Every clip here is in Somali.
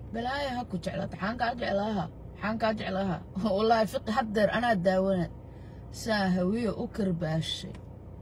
balaaya ha ku jeclaata xaan kaa jeclaaha xaan kaa jeclaaha wallaahi fiqi haddeer anaa daawana saan hawiya u karbaashay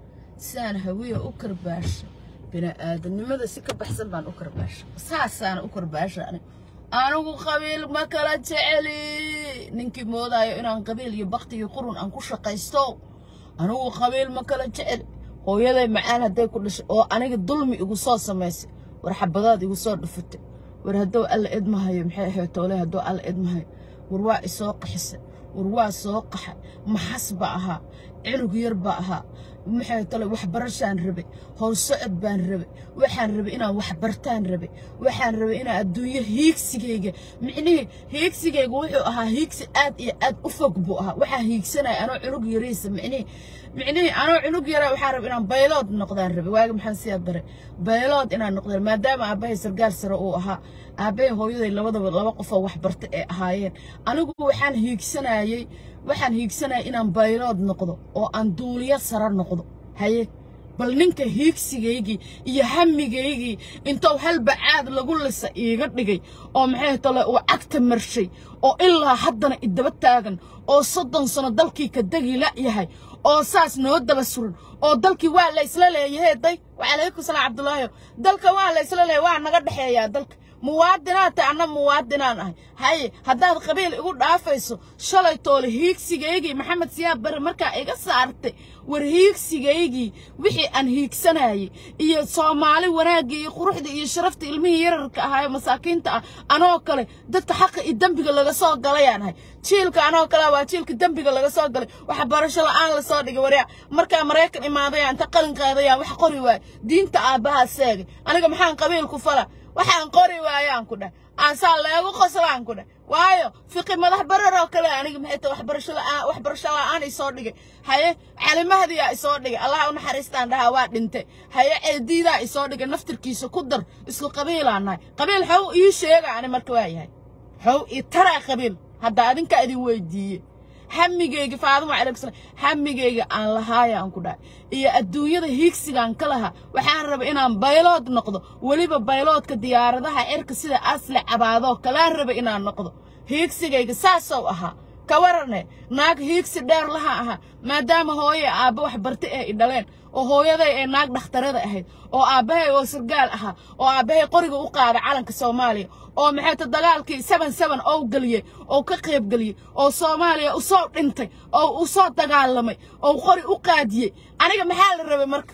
saan hawiya u karbaashay bini'aadanimada si ka baxsan baan u karbaashay saasaana u karbaasha anig anigu qabiil ma kala jeceli ninkii moodaayo inaan qabiil iyo bakti iyo qurun aan ku shaqaysto anigu qabiil ma kala jeceli hooyaday macaan hadday ku dhashay oo aniga dulmi igu soo samaysay war xabadaad igu soo dhufatay war hadduu alla idmahayo maxay ahayd toole hadduu alla idmahayo war waa isoo qaxisay war waa soo qaxay maxas ba ahaa cirug yar ba ahaa maxay tole waxbarashaan rabay howsocod baan rabay waxaan rabay inaan waxbartaan rabay waxaan rabay inaan adduunyo hiigsigayga micnihii hiigsigayga wuxuu ahaa hiigsi aad iyo aad u fog buu ahaa waxaa hiigsanaya anoo cunug yariisa micnihii micnihii anoo cunug yara waxaan rabay inaan baylood noqdaan rabay waagi maxaan siyaa daray baylood inaan noqdaan maadaama aabbahay sargaal sare uu ahaa aabbahay hooyaday labadaba laba qofoo waxbarta ee ahaayeen anigu waxaan hiigsanayay waxaan hiigsanaya inaan baylood noqdo oo aan duuliyo sare noqdo haye bal ninka hiigsigaygii iyo hamigaygii intou halbacaad lagu lisa iiga dhigay oo maxay tole uu cagta marshay oo ilaa haddana idaba taagan oo soddon sano dalkii ka degi la yahay oo saas noo daba suran oo dalkii waa la isla leeyahay day wacalaykum salaam cabdulaahi dalka waa la isla leeyahay waa naga dhexeeyaa dalka muwaadinaad tahay anna muwaadinaan ahay haye haddaad qabiil igu dhaafayso shalay toole hiigsigaygii maxamed siyaab bare markaa iga saartay war hiigsigaygii wixii aan hiigsanayay iyo soomaali wanaaggii iyo quruxda iyo sharafta ilmihii yararka ahaa ee masaakiinta ah anoo kale dadka xaqa iyo dembiga laga soo galayaan ahay jiilka anoo kale waa jiilka dembiga laga soo galay waxbarasho la'aan la soo dhigay waryaa markaa maraykan imaadaya inta qalin qaadayaan wax qori waay diinta aabbahaa seegay aniga maxaan qabiilku fala waxaan qori waayaan ku dhah aansaa leegu qoslaan ku dhah waayo fiqi madax barar oo kale aniga maxay tahay waxbarasho la'aan waxbarasho la'aan isoo dhigay haye calimahdiyaa isoo dhigay allah u naxariistaan dhahaa waa dhintay haye ceediidaa isoo dhigay naftirkiisa ku dar isku qabiilaan nahay qabiil xow ii sheega ani marka waa yahay xow ii taraa qabiil hadda adinka idin weydiiye hamigayga faadimo calaykum salaam hamigayga aan lahaaya aan ku dhahay iyo adduunyada hiigsigaan ka lahaa waxaan rabay inaan baylood noqdo weliba bayloodka diyaaradaha cirka sida asli cabaadoo kalaan rabay inaan noqdo hiigsigayga saasow ahaa ka warane naag hiigsi dheer laha ahaa maadaama hooye aabba wax barta ee i dhaleen oo hooyaday ee naag dhakhtarada ahayd oo aabbahay oo sargaal ahaa oo aabbahay qoriga u qaaday calanka soomaaliya oo maxayta dagaalkii seban seban oo geliyey oo ka qayb geliyey oo soomaaliya u soo dhintay oo u soo dagaalamay oo qori u qaadiyey aniga maxaa la rabay marka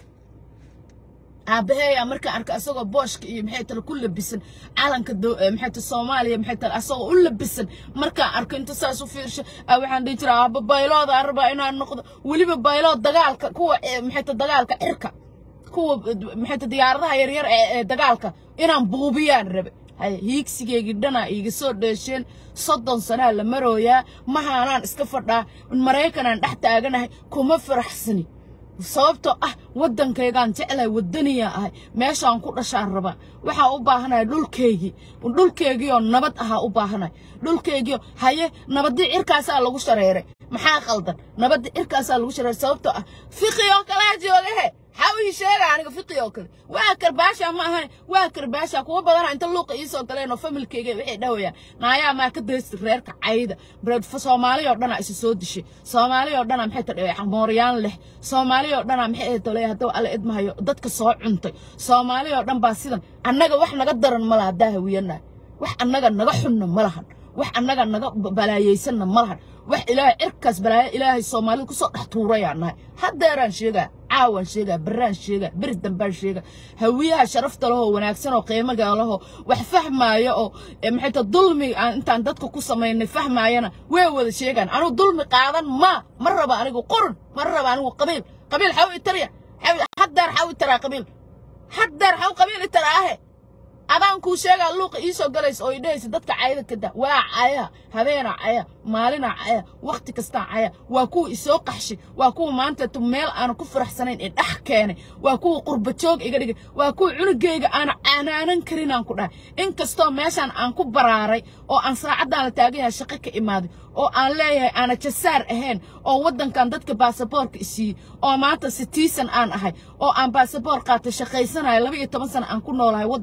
aabbaheeyaa markaan arka asagoo booshka iyo maxay tale ku labisan calanka maxay tale soomaaliya maxay tale asagoo u labisan markaan arko inta saas u fiirsho waxaan dhihi jiraa aabba baylooda aan rabaa inaan noqdo weliba baylood dagaalka kuwa maxay tale dagaalka cirka kuwa maxay tale diyaaradaha yaryar ee dagaalka inaan buubiyaan rabe haye hiigsigeygii dhanaa iiga soo dheesheen soddon sanaa la marooyaa mahaanaan iska fadhaa maraykanaan dhex taaganahay kuma faraxsani sababtoo ah waddankaygaan jeclahay waddaniyaa ahay meeshaan ku dhashaan rabaa waxaan u baahanahay dhulkaygii dhulkaygiioo nabad ahaa u baahanahay dhulkaygiioo haye nabaddii cirkaasaa lagu shareeray maxaa qaldan nabaddii cirkaasaa lagu shareeray sababtoo ah fiqi oo kalaa joogahe maxaa ii sheega aniga fiqi oo kale waa karbaasha ma ahayn waa karbaasha kuwa badana inta luuqa ii soo galeen oo familkayga waxay dhahayaan naayaa maa ka daysta reerka cayda soomaali oo dhanaa isa soo dishay soomaali oo dhanaa maxay tadhe mooryaan leh soomaali oo dhanaa maxay tole hadduu alla idmahayo dadka soo cuntay soomaali oo dhan baa sidan annaga wax naga daran ma laha haddaa hawiyanahay wax annaga naga xunna ma lahan wax annaga naga balaayaysanna ma lahan wax ilaahay cirkaas balaayo ilaahay soomaalida kusoo dhex tuurayaan nahay haddeeraan sheegaa caawaan sheegaa baraan sheegaa beri dambaan sheegaa hawiyaha sharafta lahoo wanaagsan oo qiimaga lahoo wax fahmaaya oo maxay ta dulmi aan intaan dadka ku samaynay fahmaayana way wada sheegaan anigu dulmi qaadan ma ma raba anigu qurun ma raba anigu qabiil qabiil xaw itarya haddeer xaw itaraa qabiil haddeer xaw qabiil itaraahe adaan kuu sheegaa luuqa ii soo galaysa oo idhahaysa dadka cayda kada waa caya habeenaa caya maalinaa caya wakhti kastaa caya waa kuwa isoo qaxshay waa kuwa maanta meel aana ku faraxsanayn ee dhex keenay waa kuwa qurbajoog iga dhigay waa kuwa cunugayga aana caanaanan karinaan ku dhahay inkastoo meeshaan aan ku baraaray oo aan saacaddaan la taagayahay shaqo ka imaaday oo aan leeyahay aana jasaar ahayn oo waddankan dadka baasaboorka isiiyey oo maanta sitiisan aan ahay oo aan baasaboor qaatay shaqaysanayo laba iyo toban sana aan ku noolahay waddankan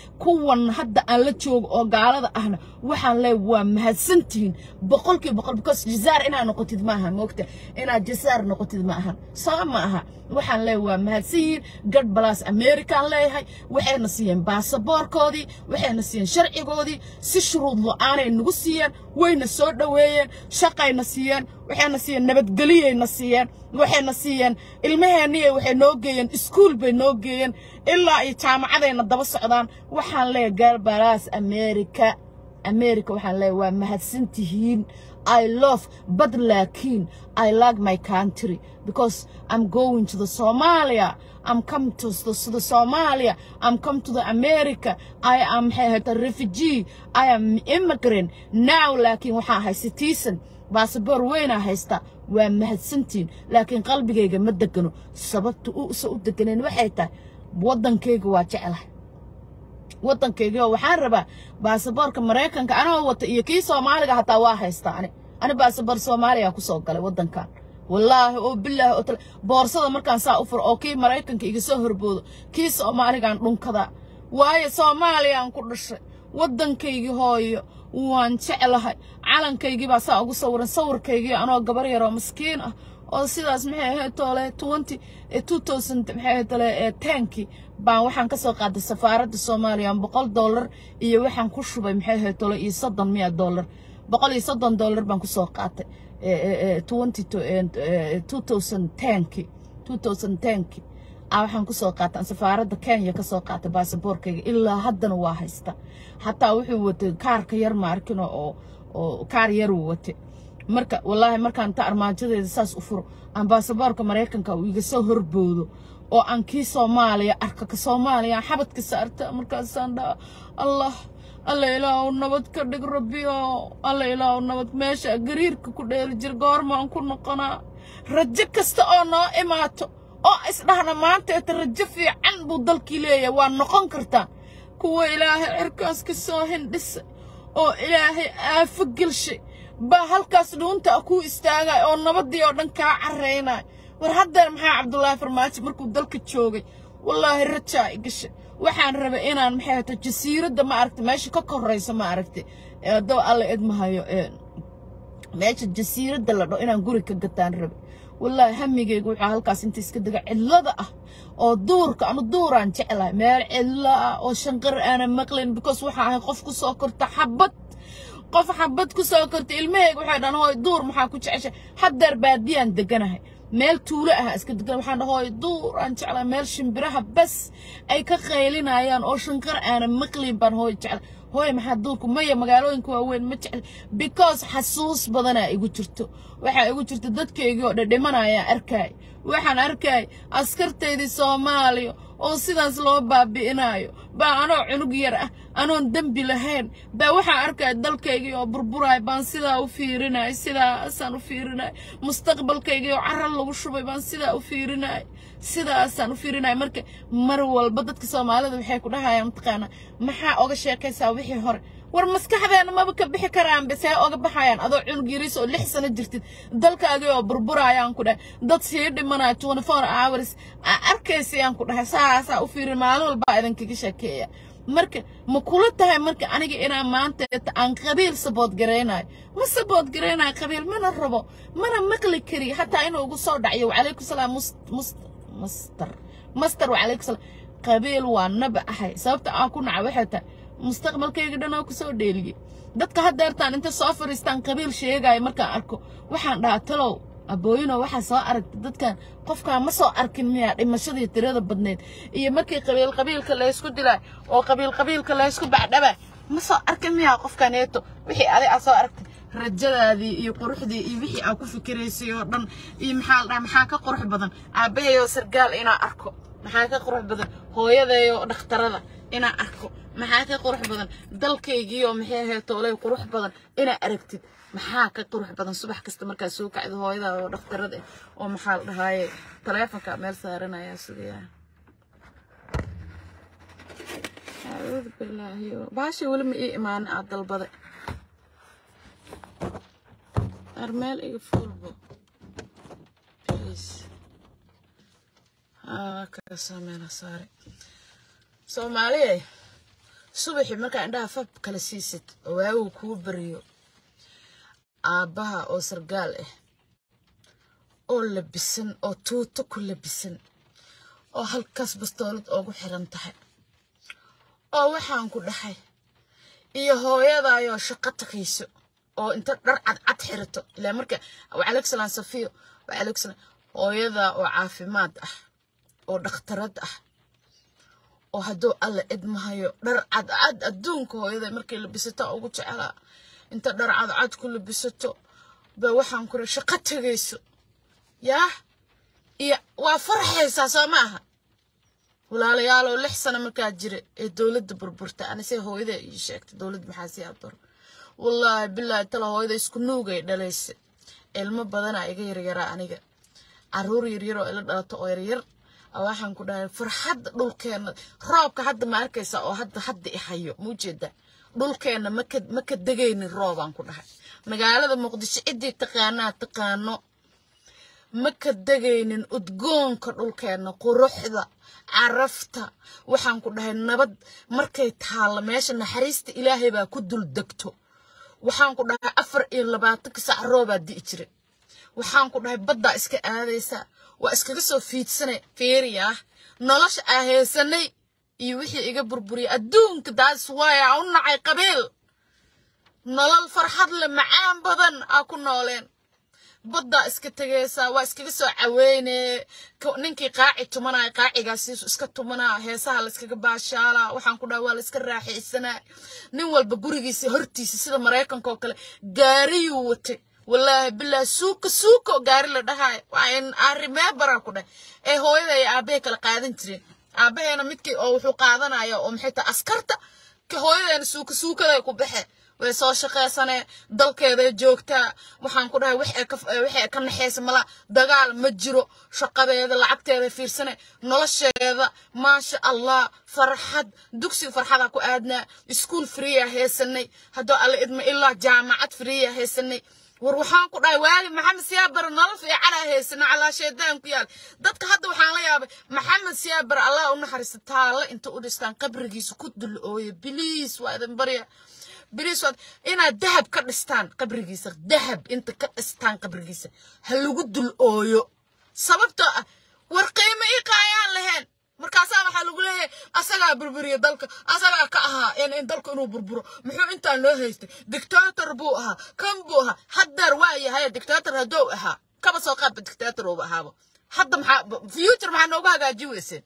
kuwan hadda aan la joogo oo gaalada ahna waxaan leey waa mahadsantihiin boqolkiiba boqol because jazaar inaad noqotid maaha moogta inaad jazaar noqotid ma ahan soo ma aha waxaan leey waa mahadsanyihiin gad balaas american leeyahay waxayna siiyeen baasaboorkoodii waxayna siiyeen sharcigoodii si shuruud lo-aanay nagu siiyeen wayna soo dhoweeyeen shaqayna siiyeen waxayna siiyeen nabadgeliyayna siiyeen waxayna siiyeen ilmaheenniye waxay noo geeyeen iskuul bay noo geeyeen ilaa iyo jaamacadayna daba socdaan waxaan leeyahay garbalaas america america waxaan leeyahay waa mahadsantihiin I love, but laakiin I like my country because I'm going to the Somalia. I'm come to the, to the Somalia. I'm come to the America. I am a refugee. I am immigrant. Now laakiin waxaan ahay citizen. baasaboor weynaa haysta waa mahadsantiin laakiin qalbigayga ma degano sababta usa u deganeen waxay tahay waddankayga waa jeclahay waddankayga waxaan rabaa baasaboorka maraykanka anoo wata iyo kii soomaaliga hataa waa haysta ani ani baasaboor soomaaliya kusoo galay waddankan wallaahi oo bilaahi oo tale boorsada markaan saa u furo oo kii maraykanka iga soo horboodo kii soomaaligaan dhunkadaa waayo soomaaliyaan ku dhashay waddankaygii hooyo waan jeclahay calankaygii baa saa ugu sawiran sawirkaygii anoo gabar yaroo maskiin ah oo sidaas maxay ahayd toole twenty two thousand maxay ahayd toole tankii baan waxaan ka soo qaaday safaaradda soomaaliya boqol dollar iyo waxaan ku shubay maxay ahayd toole iyo soddon miya dollar boqol iyo soddon dollar baan kusoo qaatay twenty two thousand tankii two thousand tankii waxaan kusoo qaatan safaaradda kenya kasoo qaatay baasaboorkayga ilaa haddana waa haysta xataa wuxuu watay kaarka yar ma arkino oo oo kaar yaruu watay marka wallaahi markaan ta armaajadeeda saas u furo aan baasaboorka maraykanka uu iga soo horboodo oo aan kii soomaaliya arka ka soomaaliya aan xabadka saarta markaasaan dhaa allah alla ilaahu nabad ka dhig rabbiyo alla ilaahu nabad meesha gariirka ku dheeli jir goormaan ku noqonaa rajo kasta oo noo imaato oo isdhahna maanta eta rajo fiican buu dalkii leeyahay waa noqon kartaa kuwa ilaahay cirkaas ka soo hindhisa oo ilaahay aafo gelshay baa halkaas dhuunta kuu istaagay oo nabaddii oo dhan kaa carraynay war haddeer maxaa cabdullaahi farmaajo markuu dalka joogay wallaahi rajaa i gashay waxaan rabay inaan maxay hata jasiiradda ma aragtay meesha ka koraysa ma aragtay haddaba alla idmahayo meesha jasiiradda la dho inaan guri ka gataan rabay wallaahi hamigaygu wuxuu halkaas inta iska dega cidlada ah oo duurka anu duuraan jeclahay meel cidlo ah oo shanqar aanan maqlayn because waxaa ahay qof ku soo korta xabad qof xabad ku soo korta ilmahayga waxay dhan hooy duur maxaa ku jeceshay haddeer baadiyaan deganahay meel tuulo ah iska degan waxaan dhaha hooy duur aan jeclahay meel shimbiraha bas ay ka qaylinayaan oo shanqar aanan maqlayn baan hooy jeclay hooy maxaa duurku maya magaalooyinka waaweyn ma jecel because xasuus badanaa igu jirto waxaa igu jirta dadkaygii oo dhadhimanayaan arkaay waxaan arkaay askartaydii soomaaliya oo sidaas loo baabi'inayo baa anoo cunug yar ah anoon dembi lahayn baa waxaa arkaya dalkaygii oo burburaay baan sidaa u fiirinay sidaasaan u fiirinay mustaqbalkaygii oo carra lagu shubay baan sidaa u fiirinay sidaasaan u fiirinay marka mar walba dadka soomaalida waxay ku dhahayaan mataqaana maxaa oga sheekaysaa wixii hore war maskaxdeena maba ka bixi karaan base oga baxayaan adoo cunug yariis oo lix sano jirtid dalkaagii oo burburayaan ku dhahay dad sii dhimanaya twenty four hours arkaysayaan ku dhahay saasaa u fiirin maalin walbaa idinkaga sheekeeya marka ma kula tahay marka aniga inaan maanta aan qabiil sabood garaynayo ma sabood garaynayo qabiil mana rabo mana maqli kari hataa inuu ugu soo dhacyo wacalaykum salaam master master wacalaykum salaam qabiil waa naba ahay sababta aan ku naca waxay tahay mustaqbalkayga dhan oo kusoo dheeliyey dadka haddeertaan inta soo fadhiistaan qabiil sheegaayo markaan arko waxaan dhahaa talow abooyino waxaa soo aragta dadkan qofkaa ma soo arkin miyaa dhimashadii tirada badneed iyo markii qabiil qabiilka laysku dilaa oo qabiil qabiilka laysku bacdhabaa ma soo arkin miyaa qofkaneeto wixii adi aa soo aragtay rajadaadii iyo quruxdii iyo wixii aa ku fikiraysay oo dhan iyo maxaa la dhahaa maxaa ka qurux badan aabahayoo sargaal inaa arko maxaa ka qurux badan hooyadeeyoo dhakhtarada inaa arko maxaa ka qurux badan dalkaygii oo maxay ahayd toolay qurux badan inaa aragtid maxaa ka qurux badan subax kasta markaa soo kacdo hooyada oo dhakhtarada oo maxaa la dhahaaye taleefonka meel saaranaya sugayaa acuudu bilaahi baasha weli ma ii imaanin aad dalbaday armeel iga fuulbo please haa kaasoo meela saare soomaaliye subaxii markaa indhaha fab kala siisid oo waagu kuu bariyo aabbaha oo sargaal ah oo labisan oo tuuto ku labisan oo halkaas bastoolad oogu xiran tahay oo waxaan ku dhahay iyo hooyadaayoo shaqo takayso oo inta dhar cadcad xirato ilaa marka waaleykum safiyo waaleykum hooyadaa oo caafimaad ah oo dhakhtarad ah oo hadduu alla idmahayo dhar cadcad adduunka hooyada markay labisato ugu jecelaa inta dhar cadcad ku labisato ba waxaan kura shaqo tegayso yaah iyo waa farxaysaa soo ma aha walaalayaaloo lix sano markaa jira ee dowladda burburta anise hooyada ii sheegtay dowladda maxaa sii abaro wallaahi bilaahi tala hooyada isku nuugay dhalaysa ilmo badanaa iga yaryaraa aniga caruur yaryar oo ila dhalato oo yaryar waxaan ku dhahay farxadda dhulkeena roobka hadda ma arkaysa oo hadda hadda i hayo ma ujeeda dhulkeena maka maka degaynin roobaan ku dhahay magaalada muqdisho ciddii taqaanaa taqaano maka degaynin udgoonka dhulkeena quruxda carafta waxaan ku dhahay nabad markay taalla meesha naxariista ilaahay baa ku dul degto waxaan ku dhahay afar iyo labaatanka sac roobaa di'i jira waxaan ku dhahay baddaa iska aadaysa waa iskaga soo fiidsana feeriya ah nolosha aa heesanay iyo wixii iga burburiyay adduunka daas waaya u nacay qabiil nolol farxad le macaan badan aa ku nooleen baddaa iska tegaysaa waa iskaga soo caweyne ninkii qaaci tumanaya qaacigaasiisu iska tumanaa heesaha la iskaga baashaalaa waxaan ku dhaha waa la iska raaxaysanaa nin walba gurigiisa hortiisa sida maraykanka oo kale gaariyuu watay wallaahi bilaahi suuka suuka oo gaari la dhahayo waa arrimee baraa ku dhah ee hooyada iyo aabbahay kala qaadan jireen aabbaheena midkii oo wuxuu qaadanaya oo maxay tahay askarta ka hooyadeena suuka suukaday ku baxe way soo shaqaysanee dalkeeday joogtaa waxaan ku dhahay waxay ka naxaysa mala dagaal ma jiro shaqadeeda lacagteeda fiirsane nolosheeda maasha allah farxad dugsiga farxadaa ku aadnaa iskuol freeya haysanay haddoo alla idma ilaa jaamacad freeya haysanay war waxaan ku dhahay waagi maxamed siyaabar nolol fiicanaa haysana calaa shaydaan ku yaal dadka hadda waxaan la yaabay maxamed siyaabar allah u naxariista taalla inta u dhistaan qabrigiisa ku dul ooya biliis waa idin barya biliis waad inaad dahab ka dhistaan qabrigiisa dahab inta ka dhistaan qabrigiisa ha lagu dul ooyo sababtoo ah war qiimo ii qaayaan lahayn markaasaa waxaa lagu leeyahay asagaa burburiya dalka asagaa ka ahaa in dalka inuu burburo muxuu intaan loo haystay dictator buu ahaa kan buu ahaa haddeer waa yahay dictator hadduu ahaa kaba soo qaadba dictator uuba ahaaba hadda maxaa future maxaa noogu hagaajin weyseen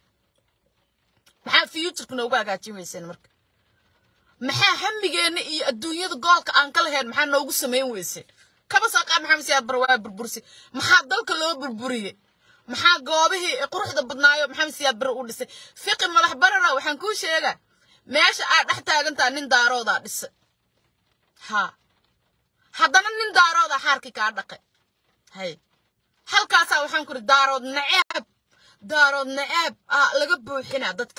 maxaa futureka noogu hagaajin weyseen marka maxaa hamigeena iyo adduunyada goolka aan ka lahayn maxaa noogu samayn weyseen kaba soo qaad maxamed siyaad bar waa burbursi maxaa dalka loo burburiyey maxaa goobihii quruxda badnaayo maxamed siyaad bare uu dhisay fiqi madax barara waxaan kuu sheegaa meesha aad dhex taagantaa nin daaroodaa dhisay ha haddana nin daaroodaa xaarkii kaa dhaqay hay halkaasaa waxaan kuri daarood naceeb daarood naceeb ah laga buuxinaa dadka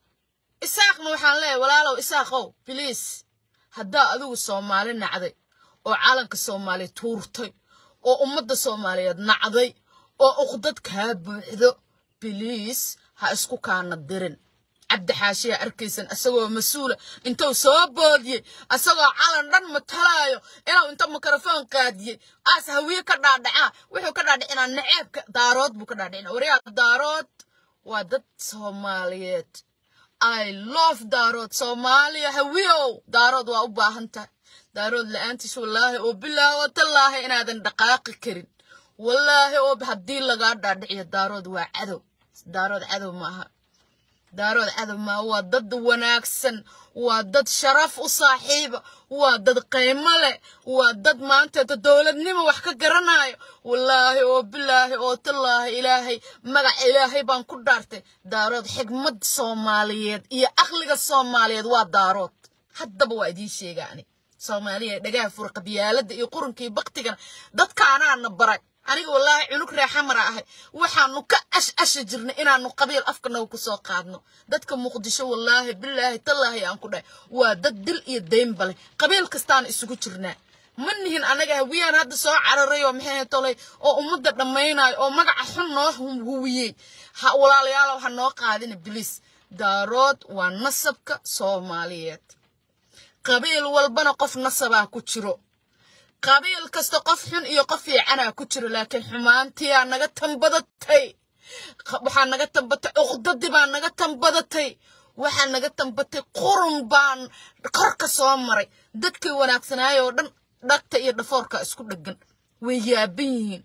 isaaqna waxaan leeyahay walaalow isaaqow biliis haddaa adigu soomaali nacday oo calanka soomaaliya tuurtay oo ummadda soomaaliyeed nacday oo uqdad kaa buuxdo biliis ha isku kaana dirin cabdi xaashiyaa arkaysan isagoo mas-uula intuu soo boodiyey isagoo calan dhan matalaayo inuu inta mikrofon qaadiyey aas hawiye ka dhaadhacaa wuxuu ka dhaadhicinaa naceebka daarood buu ka dhaadhicina waryaa daarood waa dad soomaaliyeed i love daarood soomaaliya hawiyow daarood waa u baahan tahay daarood la-aantiis wallaahi oo bilaahi oo tallaahi inaadan dhaqaaqi karin wallaahi oo haddii lagaa dhaadhiciyo daarood waa cadow daarood cadow maaha daarood cadow maaha waa dad wanaagsan waa dad sharaf u saaxiiba waa dad qiimo leh waa dad maanteeta dowladnimo wax ka garanayo wallaahi oo bilaahi oo tallaahi ilaahay magaca ilaahay baan ku dhaartay daarood xigmad soomaaliyeed iyo aqliga soomaaliyeed waa daarood haddaba waa idiin sheegaa ani soomaaliya dhagaha fura qabyaalada iyo qurunkii baktigana dadkaanaana baray aniga wallaahi cunug reexamara ahay waxaanu ka ash asha jirnay inaanu qabiil afkanaga ku soo qaadno dadka muqdisho wallaahi bilaahi tallaahi aan ku dhahay waa dad dil iyo deynba leh qabiil kastaana isugu jirnaa ma nihin anaga hawiyaan hadda soo cararay oo maxay tolay oo ummadda dhammaynayo oo magaca xun noo huwiyey ha walaalayaalow ha noo qaadina biliis daarood waa nasabka soomaaliyeed qabiil walbana qof nasabaa ku jiro qabiil kasta qof xun iyo qof fiicanaa ku jiro laakiin xumaantiyaa naga tanbadatay waxaa naga tanbatay uqdadii baa naga tanbadatay waxaa naga tanbatay qurun baan korka soo maray dadkii wanaagsanaayay oo dhan dhagta iyo dhafoorka isku dheggan way yaaban yihiin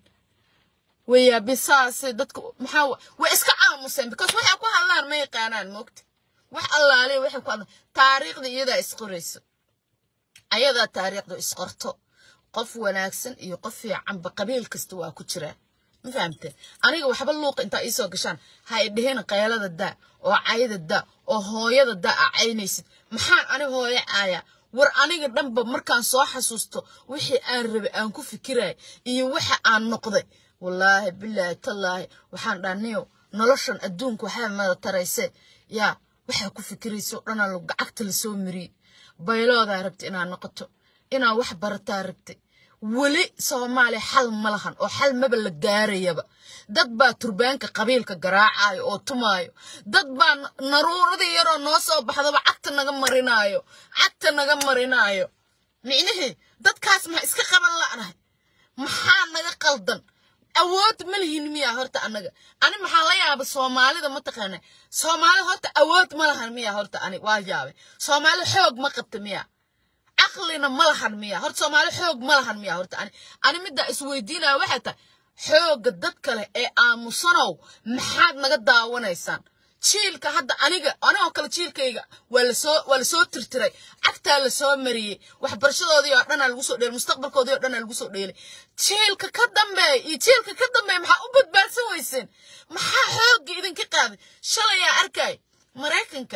way yaabin saasay dadka maxaa way iska aamuseen because waxay ku hadlaan ma yaqaanaan moogta wax allaale waxay ku hadlaan taariikhda iyadaa isqorayso ayadaa taariikhda isqorto qof wanaagsan iyo qof fiicanba qabiil kasta waa ku jiraa ma fahamteen aniga waxba luuqa intaa iisoo gashaan ha i dhihin qaylada daa oo cayda daa oo hooyada daa a caynaysid maxaan ani hooyo caayaa war aniga dhanba markaan soo xasuusto wixii aan rabay aan ku fikiraya iyo waxa aan noqday wallaahi bilaahi tallaahi waxaan dhaaniyo noloshan adduunka waxaa mada tarayse yaa waxaa ku fikiraysa oo dhanaa gacagta lasoo mariyey bayloodaa rabta inaad noqoto inaad wax barataa rabtay weli soomaaliya xal ma lahan oo xal maba la gaarayaba dad baa turbaanka qabiilka garaacayo oo tumaayo dad baa naruuradii yaroo noo soo baxdaba cagta naga marinaayo cagta naga marinaayo micnihii dadkaas maxaa iska qaban la'nahay maxaa naga qaldan awood ma lihin miya horta annaga ani maxaa la yaaba soomaalida mataqaana soomaalida horta awood ma lahan miya horta ani waa yaabay soomaalida xoog ma qabta miya caqlina ma lahan miya horta soomaali xoog ma lahan miya horta ani ani middaa isweydiinaya waxay tahay xoogga dad kale ee aamusanow maxaad naga daawanaysaan jiilka hadda aniga anigoo kale jiilkayga waa lasoo waa lasoo tirtiray cagtaa lasoo mariyey waxbarashadoodii oo dhanaa lagu soo dheelay mustaqbalkoodii oo dhanaa lagu soo dheelay jiilka ka dambeeya iyo jiilka ka dambeeya maxaa u badbaadsan weyseen maxaa xoogga idinka qaaday shalayaa arkay maraykanka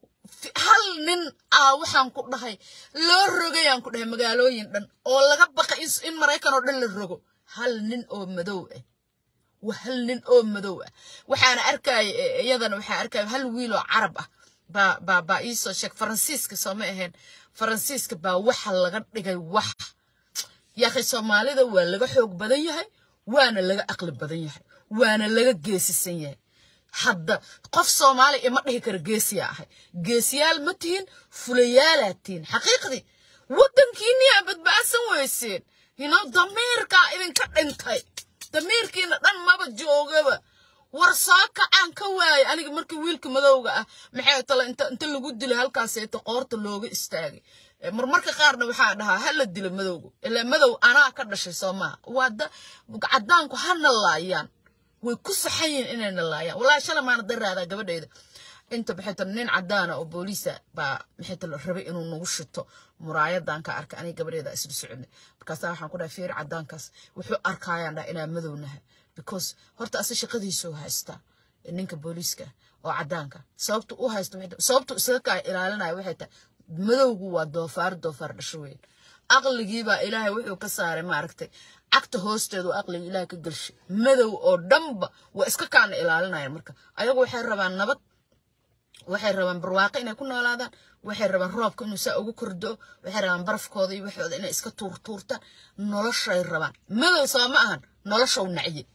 hal nin aa waxaan ku dhahay loo rogayaan ku dhahay magaalooyin dhan oo laga baqay in maraykan oo dhan la rogo hal nin oo madow ah waa hal nin oo madow ah waxaana arkaya iyadana waxaa arkaya hal wiil oo carab ah baa baa baa iisoo sheeg faransiiska sooma ahayn faransiiska baa waxa laga dhigay wax yaakhi soomaalida waa laga xoog badan yahay waana laga aqli badan yahay waana laga geesisan yahay hadda qof soomaali ima dhihi kara geesiyaa ahay geesiyaal ma tihin fulayaalaad tihin xaqiiqdii waddankiiniyaa badbaadsan weyseen yino damiirkaa idinka dhintay damiirkiina dhan maba joogaba war soo kacaan ka waayay aniga markii wiilka madowga ah maxay tale inta inta lagu dilay halkaaseeta qoorta looga istaagay marmarka qaarna waxaa dhahaa ha la dilo madowga ilaa madow anaa ka dhashay soo maha waa caddaanku hana laayaan way ku saxan yihiin inayna laayaan wallaahi shalay maana daraadaa gabadhayda inta maxay tale nin caddaana oo booliisa baa maxay tale rabay inuu nagu shito muraayadan ka arkay aniga gabadheeda isla soconay markaasaa waxaan ku dhahay fiir caddaankaas wuxuu arkaayaan dhaha inaa madownaha because horta ase shaqadiisuu haystaa ninka booliiska oo caddaanka sababtu u haysto sababtu isaga kaa ilaalinaya waxay tahay madowgu waa doofaar doofaar dhasho weyn aqligiibaa ilaahay wuxuu ka saaray maaragtay cagta hoosteedu aqliga ilaahay ka gelshay madow oo dhanba waa iska kaana ilaalinayaan marka ayagu waxay rabaan nabad waxay rabaan barwaaqo inay ku noolaadaan waxay rabaan roobka inuu saa ugu kordo waxay rabaan barafkooda iyo waxooda inay iska tuurtuurtaan noloshay rabaan madow soo ma ahan noloshow nacye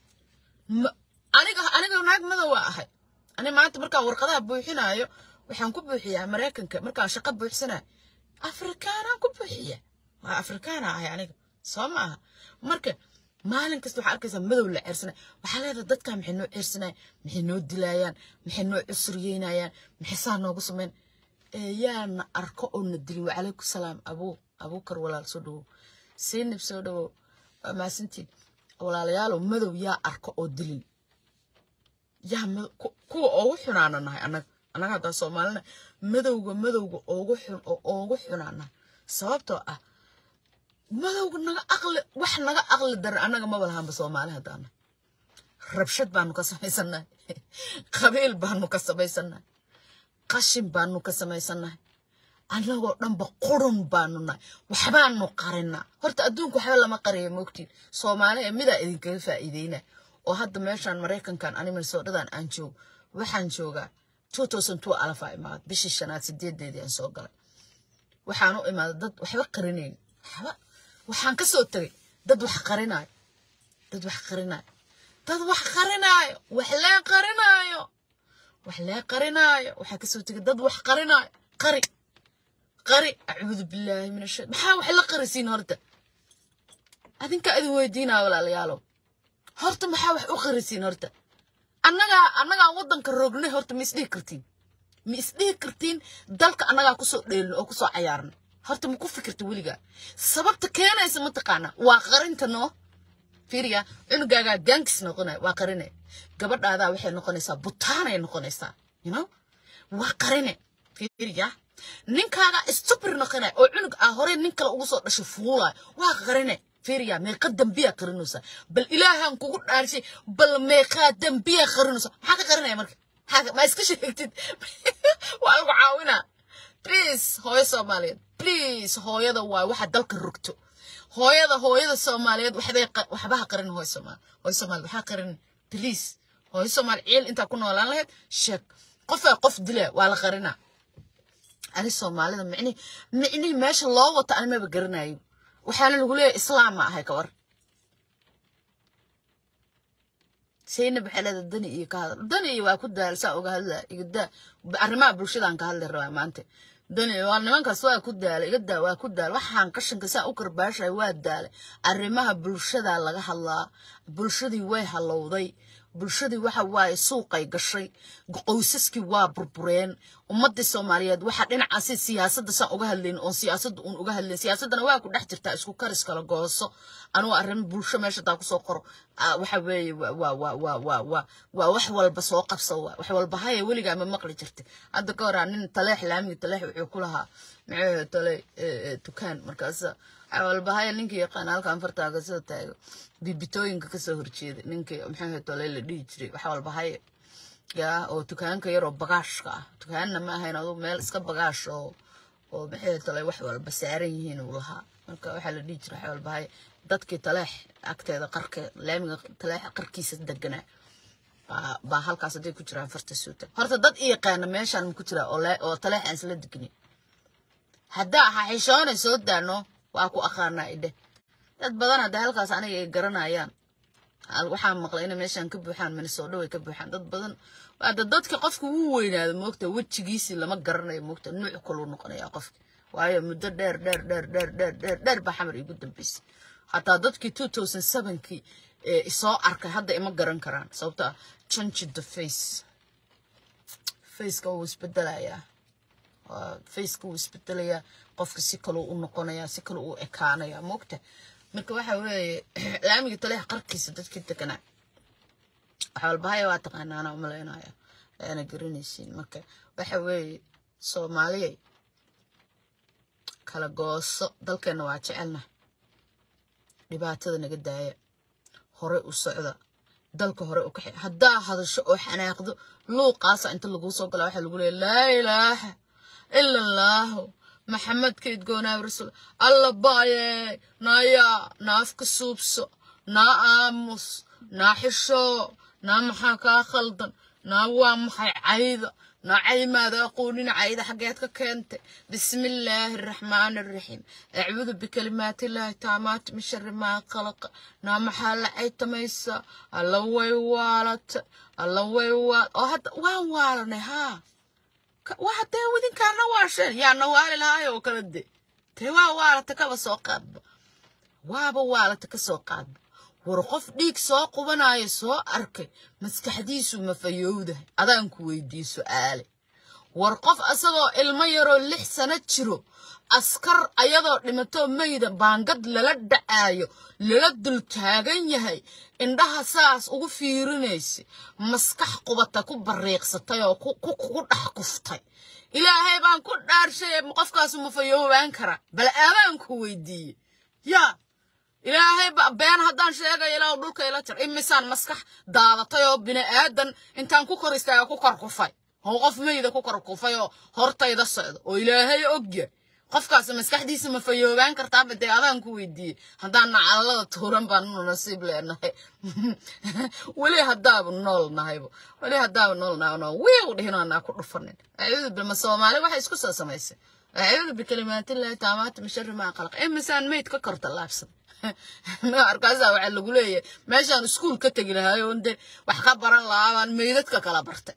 aniga aniga naag madow waa ahay ani maanta markaan warqadaha buuxinayo waxaan ku buuxiyaa maraykanka markaan shaqo buuxsanayo afrikaanaan ku buuxiya waa afrikaana ahay aniga soo ma aha marka maalin kasta waxaa arkaysaa madow la ceersanay waxaa leedahay dadkaa maxay noo ceersanayaan maxay noo dilaayaan maxay noo cusuriyeynayaan maxay saa noogu sameyn yaana arko oo na dilin wacalaykum salaam abuu abuukar walaal soo dhawow siinib soo dhawow waa mahadsantiin walaalayaalow madow yaa arko oo dilin yaa kuwa oogu xunaana nahay annaga annaga haddaa soomaalina madowga madowga oogu xun oo oogu xunaana sababtoo ah madowga naga aqli wax naga aqli daran annaga maba lahanba soomaali haddaana rabshad baanu ka samaysannahay qabiil baanu ka samaysannahay qashin baanu ka samaysannahay annagoo dhanba qurun baanu nahay waxbaanu qarinaa horta adduunka waxba lama qariya moogtiin soomaali ee midaa idinkaga faa'iideyna oo hadda meeshaan maraykankan ani minnesootadan aan joogo waxaan joogaa two thousand two alafaa imaad bishii shanaad sideedeedii aan soo galay waxaan u imaaday dad waxba qarinayn waxba waxaan ka soo tegay dad wax qarinaayo dad wax qarinaayo dad wax qarinaayo wax lee qarinaayo wax lee qarinaayo waxaa kasoo tegay dad wax qarinaayo qari qari acuudu billaahi min ashaytan maxaa wax la qarisiin horta adinka idin weydiinaa walaalayaalow horta maxaa wax u qarisiin horta annagaa annagaa waddanka rognay horta ma isdhihi kartiin ma isdhihi kartiin dalka annagaa kusoo dheelin oo kusoo cayaarna horta ma ku fikirta weligaa sababta keenaysa mataqaana waa qarinta noo fiiriya cunugaagaa gaankis noqonaya waa qarine gabadhaadaa waxay noqonaysaa butaanay noqonaysaa you know waa qarine fiiriya ninkaaga stupir noqonaya oo cunug ah hore nin kale ugu soo dhashay fuulaya waa qarine fiiriya meeqa dambiyaa qarinaysaa bal ilaahaan kugu dhaarshay bal meeqaa dambiyaa qarinaysaa maxaa ka qarinaya marka maxaa ma iska sheegtid waa lagu caawinaa please hooyo soomaaliyeed please hooyada waa waxa dalka rogto hooyada hooyada soomaaliyeed waxbay waxbaha qarin hooyo soomaali hooyo soomaali waxaa qarin please hooyo soomaali ciil intaa ku noolaan lahayd sheeg qofaa qof dila waa la qarinaa ani soomaalida micni micni meesha loo wato ani maba garanayo waxaana lagu leeyahay islaam ma ahay kawar sayna baxelada dani iyo ka hadal dani iyo waa ku daal saa uga hadla igada arrimaha bulshadaan ka hadli rabaa maanta dani waa nimankaas waa ku daala iga daa waa ku daal waxaan qashinka saa u karbaashay waa daalay arrimaha bulshada laga hadlaa bulshadii way halowday bulshadii waxa waaye suuqay gashay qoysaskii waa burbureen ummadii soomaaliyeed waxaa dhinacaasi siyaasadda saan uga hadlayn oon siyaasadda uun uga hadlayn siyaasaddana waa ku dhex jirtaa isku karis kala gooso anugu arrin bulsho meesha taa kusoo qoro waxa weeye waa waa waa waa waa waa wax walba soo qabsa waa wax walba haya weligaa ma maqli jirta hadda ka horaa nin taleex laamiga taleex wuxuu ku lahaa maxay tale dukaan markaasa walbahaya ninkii yaqaan halkan fartaaga soo taago bibitooyinka kasoo horjeeda ninkii maxay tole la dhihi jiray wax walbahaya yaa oo dukaanka yaroo bagaashka ah dukaanna ma ahayn aduu meel iska bagaash oo oo maxay tole wax walba saaran yihiin uu lahaa marka waxaa la dhihi jiray wax walbahaya dadkii taleex agteeda qarka laamiga taleex qarkiisa deganaa baa halkaas hadday ku jiraan farta suuta horta dad i yaqaana meeshaan ma ku jira oo taleex aan isla degnin haddaa xaxishoonay soo daano waa ku aqaanaa idhe dad badan hadda halkaas aniga ay garanayaan waxaan maqlay inay meeshaan ka buuxaan minnesota way ka buuxaan dad badan hadda dadka qofka wuu weynaado moogta wejigiisii lama garanayo moogta nuuc kaluu noqonaya qofka waayo muddo dheer dheer dheer dheer dheer dheer dheer baa xamar igu dambeysay hataa dadkii two thousand sevenkii isoo arkay hadda ima garan karaan sababto ah change the face faceka wuu isbedelayaa faceka wuu isbedelayaa qofka si kaluu u noqonayaa si kaluu u ekaanayaa moogta marka waxa weeye laamiga taleex qarkiisa dadkii deganaa wax walbahaya waa taqaanaa anaa umalaynaya aana garanaysiin marka waxa weeye soomaaliyay kala gooso dalkeenna waa jecelna dhibaatada naga daaya hore u socda dalka hore u kaxe haddaa hadasho oo xanaaqdo luuqaasa inta laguu soo gala waxaa lagu leeya laa ilaaha ila allaahu maxamed kayd goonaabi rasuul alla baaye naayaa naafka suubso naa aamus naa xishoo naa maxaa kaa khaldan naa waa maxay cayda naa caymaada aqoonina cayda xaggeed ka keentay bismi illaahi araxmaani araxiim acuudu bikalimaati illaahi taamaati min shari maa khalaqa naa maxaa la caytamaysaa alla way waalata alla way waal oo hadda waan waalanay haa waa dee wadinkaana waasheen yaana waali lahaay oo kala de dee waa waalata kaba soo qaadba waaba waalata ka soo qaadba war qof dhiig soo qubanaayo soo arkay maskaxdiisu ma fayowdahay adaan ku weydii su'aale war qof asagoo ilmo yaroo lix sano jiro askar ayadoo dhimatoo mayda baangad lala dhacaayo lala dul taagan yahay indhaha saas ugu fiirinaysa maskax qubata ku bariiqsatay oo ku dhex kuftay ilaahay baan ku dhaarshay qofkaasu ma fayoobaan karaa bal aadaan ku weydiiye yaa ilaahay been haddaan sheegayo ilaa dhulka ila jar imisaan maskax daadatay oo bini aadan intaan ku kor istaaga ku kor kufay oo qof mayda ku kor kufay oo hortayda socdo oo ilaahay ogya qofkaas maskaxdiisa ma fayoobaan kartaaba dee adaan ku weydiiyey haddaan nacalada tuuran baan nu nasiib leenahay weli haddaaba nool nahaybo weli haddaaba nool nahay wiiw dhihinoonaa ku dhufanin acuudu bilma soomaali waxay isku soo samaysay acuudu bikalimaatillahi taamaati min shari maa qalaq imisaan mayd ka korta laabsan markaasaa waxaa lagu leeyahay meeshaan iskuul ka tegi lahaay oon de wax ka baran lahaa baan meydadka kala bartay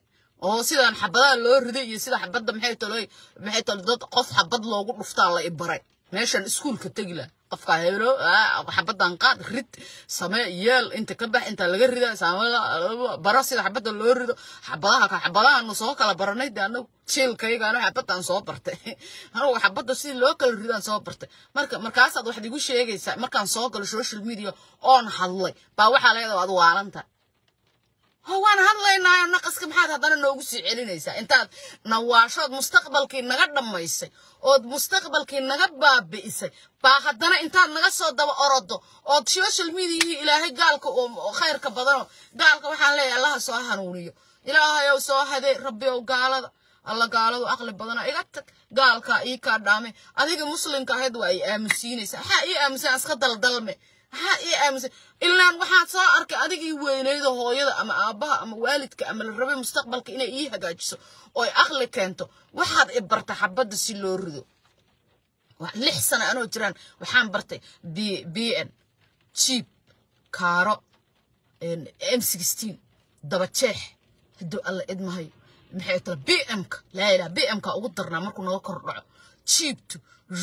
oo sidaan xabadaha loo riday iyo sida xabadda maxay taloy maxay talo dad qof xabad loogu dhuftaa la ibaray meeshan iskuulka tegi lah qofka heblo xabadan qaad rid samee yeel inta ka bax inta laga rida saamada bara sida xabadda loo rido xabadaha ka xabadahaanu soo kala baranay de anagu jiilkayga anu xabadaan soo bartay anugu xabadda sidii loo kala ridaan soo bartay marka markaasaad waxaad igu sheegaysaa markaan soo galo social media oon hadlay baa waxaa leedahay waad waalanta waan hadlaynaayo naqaska maxaad haddana noogu sii celinaysaa intaad nawaashood mustaqbalkii naga dhammaysay ood mustaqbalkii naga baabi'isay baa haddana intaad naga soo daba orodo ood social mediahii ilaahay gaalka oo khayrka badano gaalka waxaan leeyahay allaha soo hanuuniyo ilaahayow soo hadee rabbiyow gaalada alla gaaladu aqli badana iga tag gaalkaa ii kaa dhaame adiga muslimka ahayd waa ay aamusiinaysaa maxaa ii aamusan iska daldalme maxaa ii aamusan ilaan waxaad soo arkay adigii weynayda hooyada ama aabbaha ama waalidka ama la rabay mustaqbalka inay ii hagaajiso oo ay aqli keento waxaad i barta xabadda si loo rido lix sano anoo jiraan waxaan bartay b b n jiib kaaro m sixteen daba jeex hadduu alla idmahayo maxay tala b m-ka laa ilaha b m-ka ugu darnaa markuu naga kor dhaco jiibtu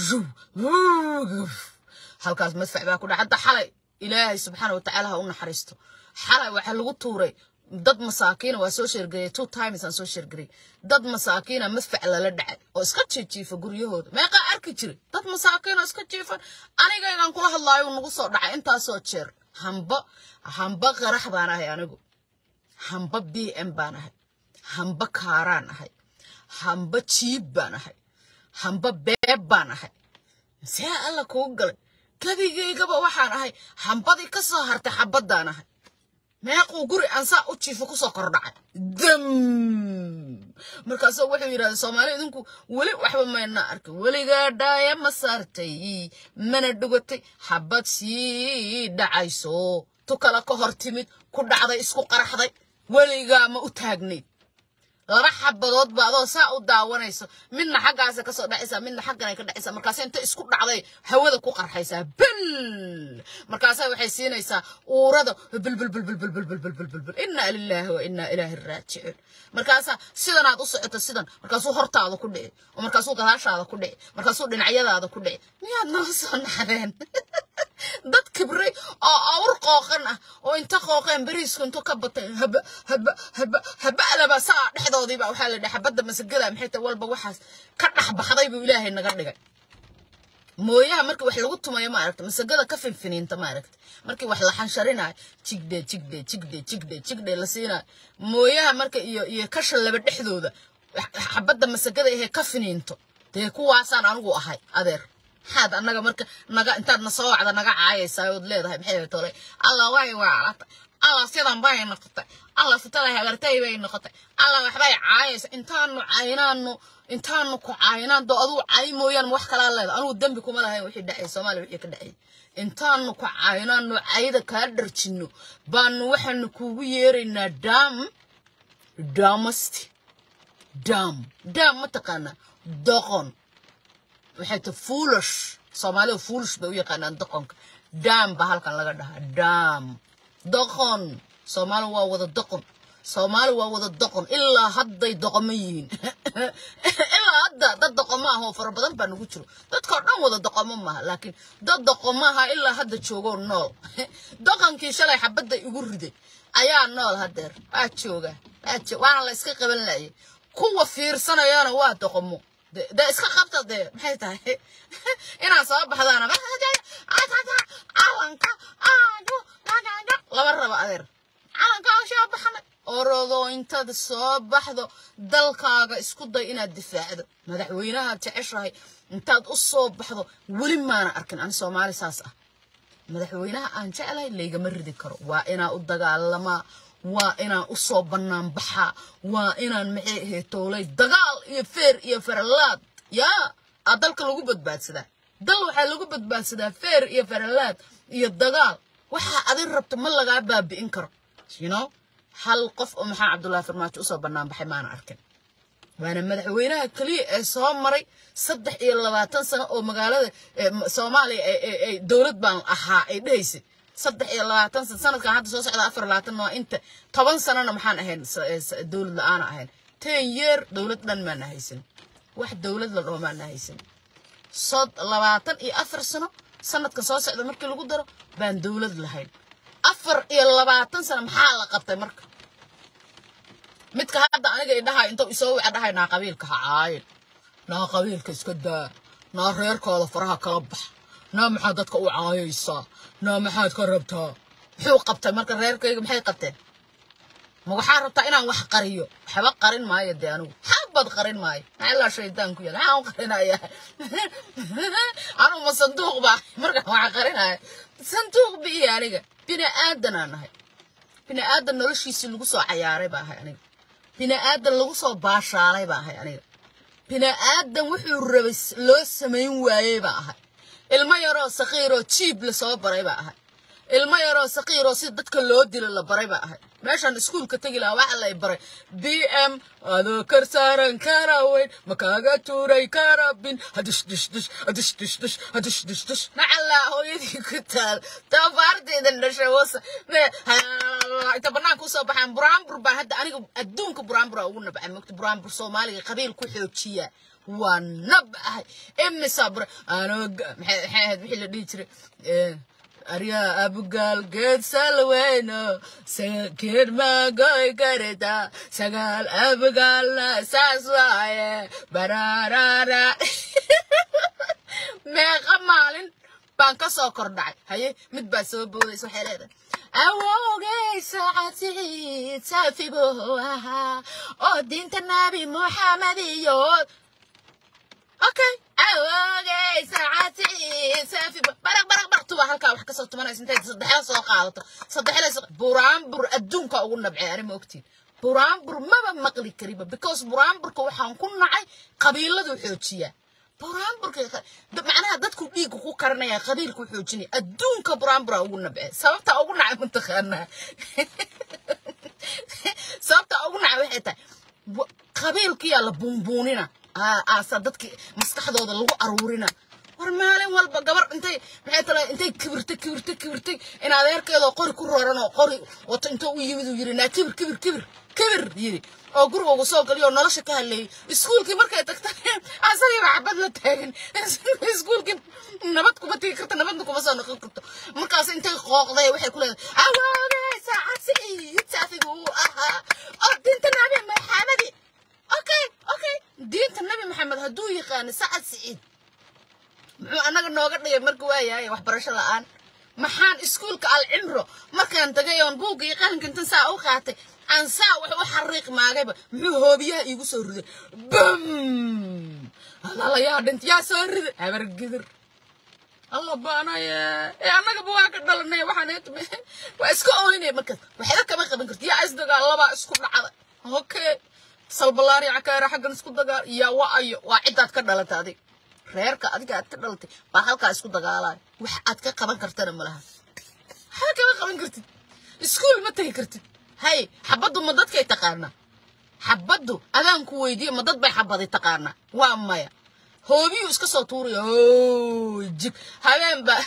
halkaas madfac baa ku dhaca hadda xalay ilaahay subxaana watacaala ha u naxariisto xalay waxaa lagu tuuray dad masaakiina waa soo sheergareyay two times aan soo sheergareyay dad masaakiina madfac lala dhacay oo iska jiijiifa guryahooda meeqaa arki jiray dad masaakiina iska jiifan anigaygaan kula hadlaayo nagu soo dhacay intaasoo jeer hamba hamba qarax baan ahay anigu hamba b m baan ahay hamba kaaraan ahay hamba jiib baan ahay hamba beeb baan ahay see alla kuu galay kadigaygaba waxaan ahay hambadii ka soo hartay xabaddaan ahay meequu guri aan saa u jiifo kusoo kordhacay dam markaasuu wuxuu yidhahda soomaali idinku weli waxba mayna arkin weligaa dhaaya ma saartay mana dhugatay xabad sii dhacayso tu kale ka hor timid ku dhacday isku qaraxday weligaa ma u taagnayd laba xabadood ba adoo saa u daawanayso midna xaggaasa kasoo dhacaysaa midna xagganay ka dhacaysaa markaasa inta isku dhacday hawada ku qarxaysaa bel markaasa waxay siinaysaa uurada bilbilbilbilbilbilbilbilbilbil inaa lilaahi wa inaa ilaahi raajicuun markaasa sidanaad u socoto sidan markaasuu hortaada ku dhici oo markaasuu gadaashaada ku dhici markaasuu dhinacyadaada ku dhici miyaad noo soo naxdeen dad kibray oo awr qooqan ah oo inta qooqeen beriisku intuu ka batay haba haba haba haba alaba saa dhexdoodiiba waxaa la dhahay xabadda masagada maxay tahay walba waxaas ka dhex baxday buu ilaahay naga dhigay mooyaha markii wax lagu tumayo ma aragta masagada ka finfiniinta ma aragta markii wax la xansharinayo jigde jigde jigde jigde jigde la siinayo mooyaha marka iyo iyo kasha laba dhexdooda xabadda masagada ahee ka finiinto dee kuwaasaan anigu ahay adeer maxaad annaga marka naga intaad na soo wacda naga caayaysaa ood leedahay maxay tolay allah way waalata allah sidan bay noqotay allah sitada hagartay bay noqotay allah waxbay caayaysa intaanu caynaanu intaanu ku caynaan doo aduu cay mooyaan wax kalaa leeda anugu dembi kuma lahayn wixii dhacay soomaaliya wixii ka dhacay intaanu ku caynaanu cayda kaa dharjinno baanu waxaanu kuugu yeeraynaa daam daamasti daam daam ma taqaanaa doqon waxay ta foolish soomaalida foolish bay u yaqaanaan doqonka daam baa halkan laga dhahaa daam doqon soomaali waa wada doqon soomaali waa wada doqon ilaa hadday doqomo yihiin ilaa hadda dad doqomo ah oo fara badan baa nagu jiro dadkao dhan wada doqomo maaha laakiin dad doqomo aha ilaa hadda joogoo nool doqonkii shalay xabadda igu riday ayaa nool hadeer waa jooga waana la iska qaban laayay kuwa fiirsanayana waa doqomo de iska qabta dee maxay tahay inaan soo baxdaana calanka lama rabo adeer calanka soo baxnay orodoo intaad soo baxdo dalkaaga isku day inaad difaacdo madaxweynaha jeceshahay intaad u soo baxdo weli maana arkin ani soomaali saas ah madaxweynaha aan jeclahay laygama ridi karo waa inaa u dagaalamaa waa inaan u soo bannaan baxaa waa inaan maxay ahayd toolay dagaal iyo feer iyo faralaad yaa aa dalka lagu badbaadsadaa dal waxaa lagu badbaadsadaa feer iyo faralaad iyo dagaal waxaa adin rabta ma lagaa baabi'in karo you know hal qof oo maxaa cabdullaahi farmaajo usoo bannaan baxay maana arkin waana madaxweynaha keliya ee soo maray saddex iyo labaatan sano oo magaalada soomaaliya ay dowlad baan ahaa ay dhehaysay saddex iyo labaatan sano sanadkan hadda soo socda afar labaatan waa inta toban sanona maxaan ahayn dowlad la-aana ahayn ten yeer dowlad dhan maana haysan wax dowlad la dhaho maana haysan sod labaatan iyo afar sano sanadkan soo socda markii lagu daro baan dowlad lahayn afar iyo labaatan sano maxaa la qabtay marka midka hadda aniga idhahay intuu isoo wica dhahay naa qabiilka ha caayin naa qabiilka iska daa naa reerkooda faraha kala bax naa maxaad dadka u caayaysaa naa maxaad ka rabtaa muxuu qabtay marka reerkayga maxay qabteen ma waxaa rabtaa inaan wax qariyo waxba qarin maayo dee anigu xabad qarin maayo maxaa shaydaan ku yaal maxaan u qarinayaa anigu ma sanduuq baa markaan wax qarinaya sanduuq biiyo aniga bini aadanaa nahay bini aadan noloshiisii lagu soo cayaaray baa ahay aniga bini aadan lagu soo baashaalay baa ahay aniga bini aadan wuxuu rabay loo samayn waayey baa ahay ilmo yaroo saqiiroo jiib lasoo baray baa ahay ilmo yaroo saqiiroo si dadka loo dilo la baray baa ahay meeshaan iskuulka tegi lahaa waxa lay baray b m adoo kar saaran kara weyn makaaga tuuray karabin hadish dish dish hadish dish dish hadish dish dish nacallaa hooyadii ku taal tabaarteedan dhashay wasa inta banaanka usoo baxaan buraanbur baan hadda aniga adduunka buraanbura ugu nabcay mogta buraanbur soomaaliga qabiil ku xoojiya waa nabcahay imisa bura anoo maxay ahayd wixii la dhihi jiray aryaa abugaal geed salweyno geed magoy karita sagaal abugaalna saas waaye bararara meeqa maalin baan ka soo kordhacay haye mid baa soo boodaysa waxay leedahay awowgay saacadsiid saafibow ahaa oo diinta nabi muxamed iyo okay awogay saacadsiid saafibow baraq baraq baraq tuba halkaa wax kasoo tumanaysa intay saddexda soo qaadato saddexda buraanbur adduunka ugu nabcay ani ma ogtiin buraanbur maba maqli kariba because buraanburka waxaan ku nacay qabiiladu xoojiyaa buraanburka macnaha dadku dhiigga ku karanaya qabiilku xoojinaya adduunka buraanbura ugu nabce sababta ugu nacay mataqaanaa sababta ugu nacay waxay tahay qabiilkiyaa la buunbuunina aasa dadki maskaxdooda lagu aruurina war maalin walba gabar intay maxay tala intay kibirtay kibirtay kibirtay in adeerkeedoo qori ku roran oo qori wato intuu u yimid uu yiri naa kibir kibir kibir kibir yiri oo guriga ugu soo galiyo nolosha ka hadleeyay iskuulkii markay tagta asagii baa xabad la taagan iskuulkii nabad kuma tegi karta nabadna kuma soo noqon karto markaas intay qooqday waxay ku leedahay awoogay saacad siciid saafigu uu ahaa oo diinta nabi maxamedi okay okay diinta nabi maxamed hadduu yaqaano sacad siciid muxuu annaga nooga dhigay marka waayahay waxbarasho la'aan maxaan iskuulka alcimro markaan tagay oon buugga iyo qalinka intan saa u qaatay aan saa wax u xariiq maagayba muxuu hoobiyaha iigu soo riday bam alaalayaa dhint yaa soo riday habar gidir alla baanaye ee annagaba waa ka dhalanay waxaan eetme waa iska ooynay markaas waxba kama qaban karti yaa isdagaalabaa isku dhacda okay salbalaari cakaara xaggan isku dagaal yaa wa ayo waa ciddaad ka dhalata adig reerka adiga aad ka dhalatay baa halkaa isku dagaalaay wax aad ka qaban kartana malaha waxba kama qaban kartid iskuul ma tegi kartid hay xabaddu ma dadkay taqaanaa xabaddu adaan ku weydiiye ma dad bay xabaday taqaanaa waa maya hoobiyuu iska soo tuuraya hooy jig habeen ba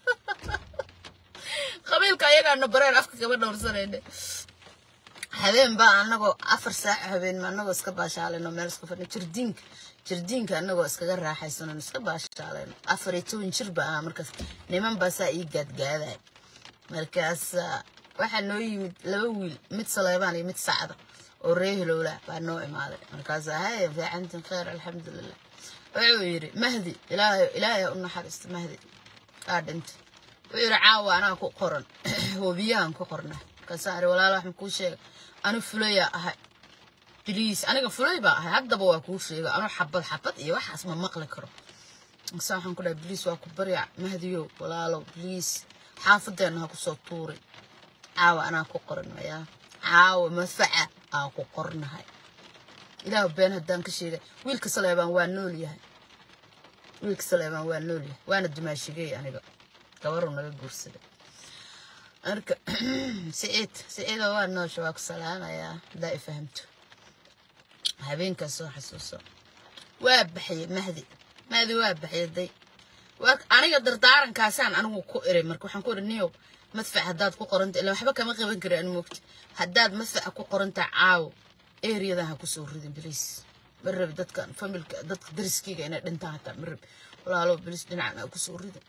qabiilka ayagaana bareen afka kama dhowrsanayne habeen baa anagoo afar saac habeen anagoo iska baashaalayno meel iska fadhino jirdiinka jirdiinka anagoo iskaga raaxaysanano iska baashaalayno afar iyo toban jir ba ahaa markaas niman baa saa ii gaadgaaday markaas waxaa noo yimid laba wiil mid saleebaan iyo mid sacda oo ree hilowla baa noo imaaday markaas hay fiicantin khayr alxamdulilah wuxuu yidhi mahdi ilaahay ilaahay u naxariisto mahdi aa dhintay wuxuu yidhi caawa anaa ku qoran hoobiyahan ku qorna markaasaan iri walaal wax makuu sheega anu fulayaa ahay biliis aniga fulay baa ahay haddaba waa kuu sheega anu xabad xabad iyo waxaas ma maqli karo markaasa waxaan ku dhahay biliis waa ku barya mahdiyow walaalow biliis xaafadeenna ha kusoo tuuray caawa anaa ku qoran mayaa caawa madfaca aan ku qornahay ilaah been haddaan ka sheegay wiilka saleebaan waa nool yahay wiilka saleebaan waa nool yahay waana dumaashigey aniga gabaruu naga guursaday marka siciid siciida waa noosha waa ku salaamayaa haddaa i fahamto habeenkaas soo xasuuso waa baxye mahdi mahdi waa baxye day aniga dardaarankaasaan anigu ku iray marka waxaan ku iri niyow madfac haddaad ku qoranta ila waxba kama qaban kari an moogti haddaad madfaca ku qoranta caawo eriyada ha kusoo ridin bilis ma rabi dadkan familka dadka dariskeyga inay dhintaan hataa ma rabi walaalo bilis dhinacan ha kusoo ridin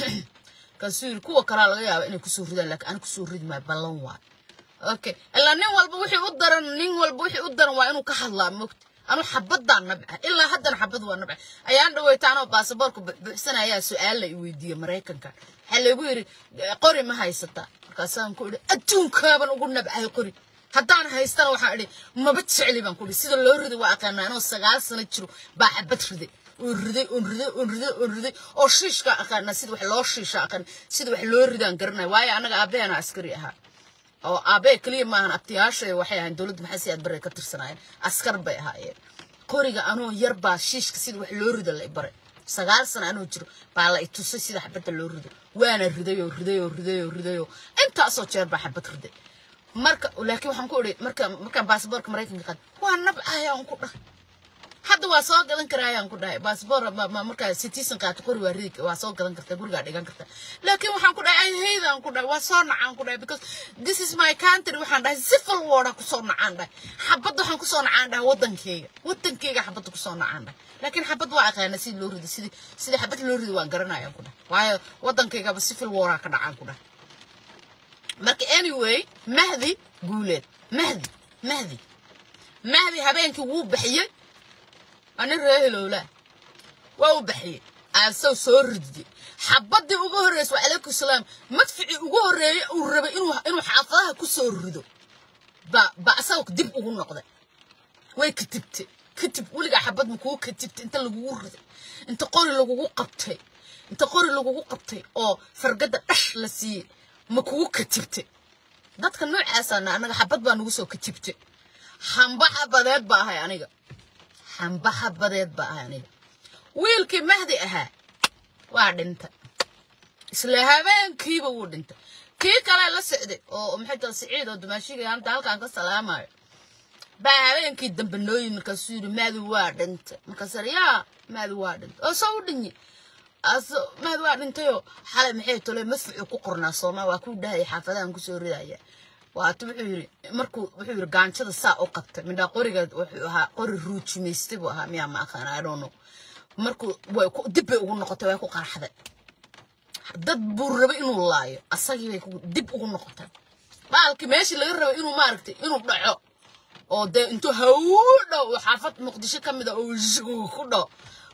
kaasuu yiri kuwa kalaa laga yaaba inay kusoo ridaan laakiin aan kusoo ridi maayo ballan waay okay ilaa nin walba wixii u daran nin walba wixii u daran waa inuu ka hadlaa mogta anu xabadaan nabca ilaa haddana xabad waa nabca ayaan dhaweyta anoo baasaboorka buuxsanayaa su-aal la i weydiiyey maraykanka waxaa laygu yidhi qori ma haysataa markaasaan ku idhi adduunkaaban ugu nabcahay qori haddaan haystana waxaan idhi maba jecli baan ku idhi sida loo riday waa aqaanaa anoo sagaal sano jiro baa xabad riday oon riday oon riday oon riday oon riday oo shiishkaa aqaanaa sida wax loo shiisha aqaan sida wax loo ridaan garanaya waayo annaga aabbaheena askari ahaa oo aabee keliya maahan abtiyaashay waxay ahayn dowladda maxay si aad baray ka tirsanaayeen askar bay ahaayeen qoriga anoo yar baa shiishka sida wax loo rido la i baray sagaal sano anoo jiro baa la i tusay sida xabadda loo rido waana riday oo riday oo riday oo riday oo intaasoo jeer baa xabad riday marka laakiin waxaan ku idhi marka markaan baasaboorka maraykanka qaad waa nabcaya aan ku dhahay hadda waa soo gadan karaayaan ku dhahay baasboor markaa citizen qaato qori waa ridi waa soo gadan kartaa gurigaa dhigan kartaa laakiin waxaan ku dhahay haydan ku dhahay waa soo nacaan ku dhahay because this is my country waxaan dhahay civil warda kusoo nacaan dhahay xabadda waxaan kusoo nacaan dhahay wadankeyga wadankeyga xabadda kusoo nacaan dhahay laakiin xabad waa aqaana sidii loo rido sidii sidii xabad loo rido waan garanayaan ku dhahay waayo wadankeygaba civil waraa ka dhacaan ku dhahay marka anyway mahdi guuleed mahdi mahdi mahdi habeenkii wuu baxiyey anin ree hilowlaa waa u baxiyey aasaw soo ridiyey xabaddii ugu horreysay waa calaykum salaam madficii ugu horreeyey uu rabay inuu inuu xaafadaha ku soo rido ba ba asaga dib ugu noqday way katibtay katib weligaa xabad ma kugu katibtay inta lagugu riday inta qori lagugu qabtay inta qori lagugu qabtay oo fargadda dhash la siiyey ma kugu katibtay dadka noocaasana anaga xabad baa nagu soo katibtay hamba xabadeed ba ahay aniga hamba xabadeed ba ahay aniga wiilkii mahdi ahaa waa dhintay isla habeenkiiba wuu dhintay kii kale la socday oo maxay tahay siciid oo dumaashiga hanta halkaan ka salaamayo baa habeenkii dambe noo yimi markaasuu yidhi maadi waa dhintay markaasar yaa maadi waa dhintay oo soo u dhinyi aso maadi waa dhintayoo xalay maxay tole madfucu ku qornaa sooma waa ku dhahaya xaafadahan kusoo ridaya waata wuxuu yidhi markuu wuxuu yidhi gaanjada saa u qabtay midhaa qoriga wuxuu ahaa qori ruujimaystay buu ahaa miyaa ma aqaan i don't know markuu way dib bay ugu noqotay way ku qarxday dad buu rabay inuu laayo asagii bay dib ugu noqotay baalkii meeshii laga rabay inuu maaragtay inuu dhaco oo dee intuu hawu dhow oo xaafad muqdisho ka mid a oo zuu ku dhow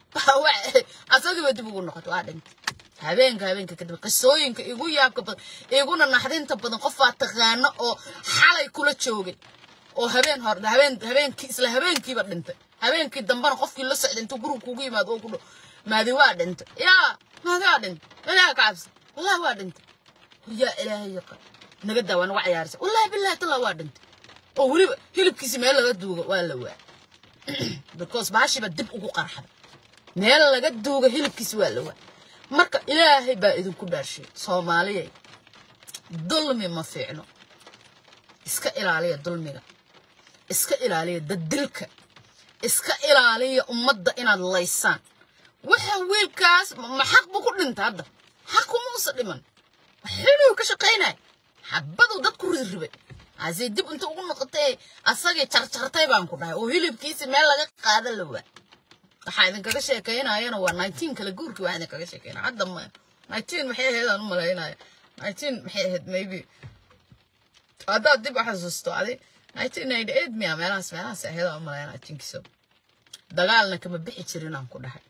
asagii bay dib ugu noqotay waa dhintay habeenka habeenka kadib qisooyinka igu yaabka badan iguna naxdinta badan qofaa taqaano oo xalay kula joogay oo habeen hor habeen habeenkii isla habeenkiiba dhintay habeenkii dambana qofkii la socday intuu guriga kugu yimaado oo ku dhow maadi waa dhintay yaa maadi waa dhintay ilaaha ka cabsi wallahi waa dhintay yaa ilaahay yaqa naga daa waa naga cayaarisa wallahi billahi tallaa waa dhintay oo weliba hilibkiisi meel laga duuga waa la waa because baashiba dib ugu qarxada meel laga duuga hilibkiisi waa la waa marka ilaahay baa idinku dhaarshay soomaaliyay dulmi ma fiicno iska ilaaliya dulmiga iska ilaaliya daddilka iska ilaaliya ummadda inaad laysaan waxa wiilkaas ma xaq buu ku dhintay hadda xaq kumuusa dhiman xiluu ka shaqaynay xabaduu dad ku rirribay asee dib inta ugu noqotay asagii jarjartay baan ku dhahay oo hilibkiisi meel laga qaada la waa waxaa idinkaga sheekeynayana waa nineteen kala guurkii waxaa idinkaga sheekeynaya hadda ma nineteen maxay ahayd aan u malaynaya nineteen maxay ahayd maybe haddaad dib u xasuusto adi nineteen ninety eight miya meelahaas meelahaas ahayd aan u malaynaya jinkiso dagaalna kama bixi jirin aan ku dhahay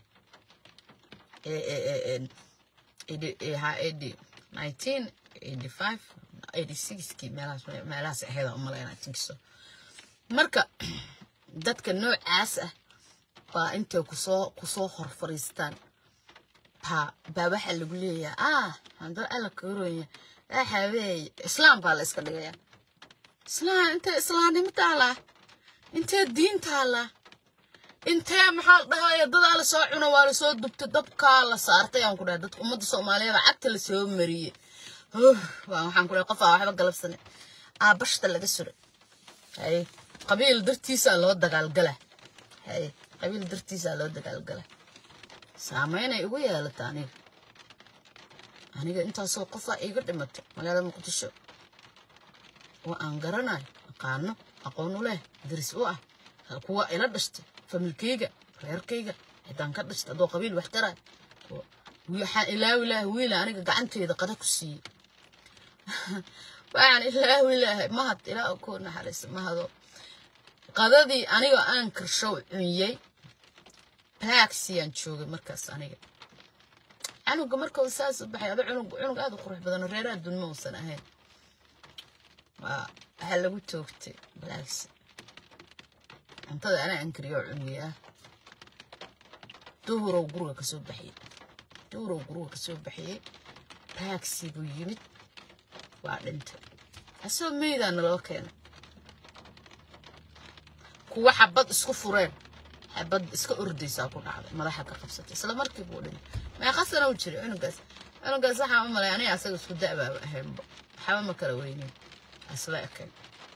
ha eighty nineteen eighty five eighty sixkii meelahaas meelahaas ahayd aan u malaynaya jinkiso marka dadka noocaas ah baa intay kusoo kusoo hor fariistaan baa baa waxaa lagu leeyahay ah hadda alla karonya waxaweeye islaam baa la iska dhigayaa islaam intee islaamnimo taalaa intee diin taalaa intee maxaa la dhahaya dadaa la soo cuno waa lasoo dubtay dabkaa la saartay aan ku dhahay dadka ummadda soomaaliyeed baa cagta lasoo mariyey waxaan ku dhahay qofaa waxba galabsane aabashta laga suray hay qabiil dartiisaa loo dagaalgala hay qabiil dartiisaa loo dagaalgala saameynay igu yeelata aniga aniga intaasoo qofaa iiga dhimatay magaalada muqdisho oo aan garanayo aqaano aqoon u leh daris u ah kuwa ila dhashtay familkayga reerkayga cidaan ka dhashtay adoo qabiil wax taraay waxaan ilaawi lahay wiila aniga gacanteeda qada ku siiyey waxaan ilaawi lahay mahad ilaa ku naxariista mahado qadadii anigoo aan karshow cunyey baagsiyaan joogay markaas aniga canuga markau saas u baxay ado cunug cunug aad u qurux badan reeraha dunma uusan ahayn waa waxaa lagu toogtay balaagsi cuntada anaa ankariyo oo cuniyey ah duhurow guriga kasoo baxiyey duhurow guriga kasoo baxiyey baagsi buu yimid waa dhintay asoo meydaana loo keenay kuwa xabad isku fureen xabad iska ordaysaa ku dhacday madaxa ka qabsatay isla markii buu dhintay meeqa sana u jiray cunugaas cunugaas waxaan u malay aniga asaga isku da'baaba ahaynba waxba ma kala weynin isla ekayn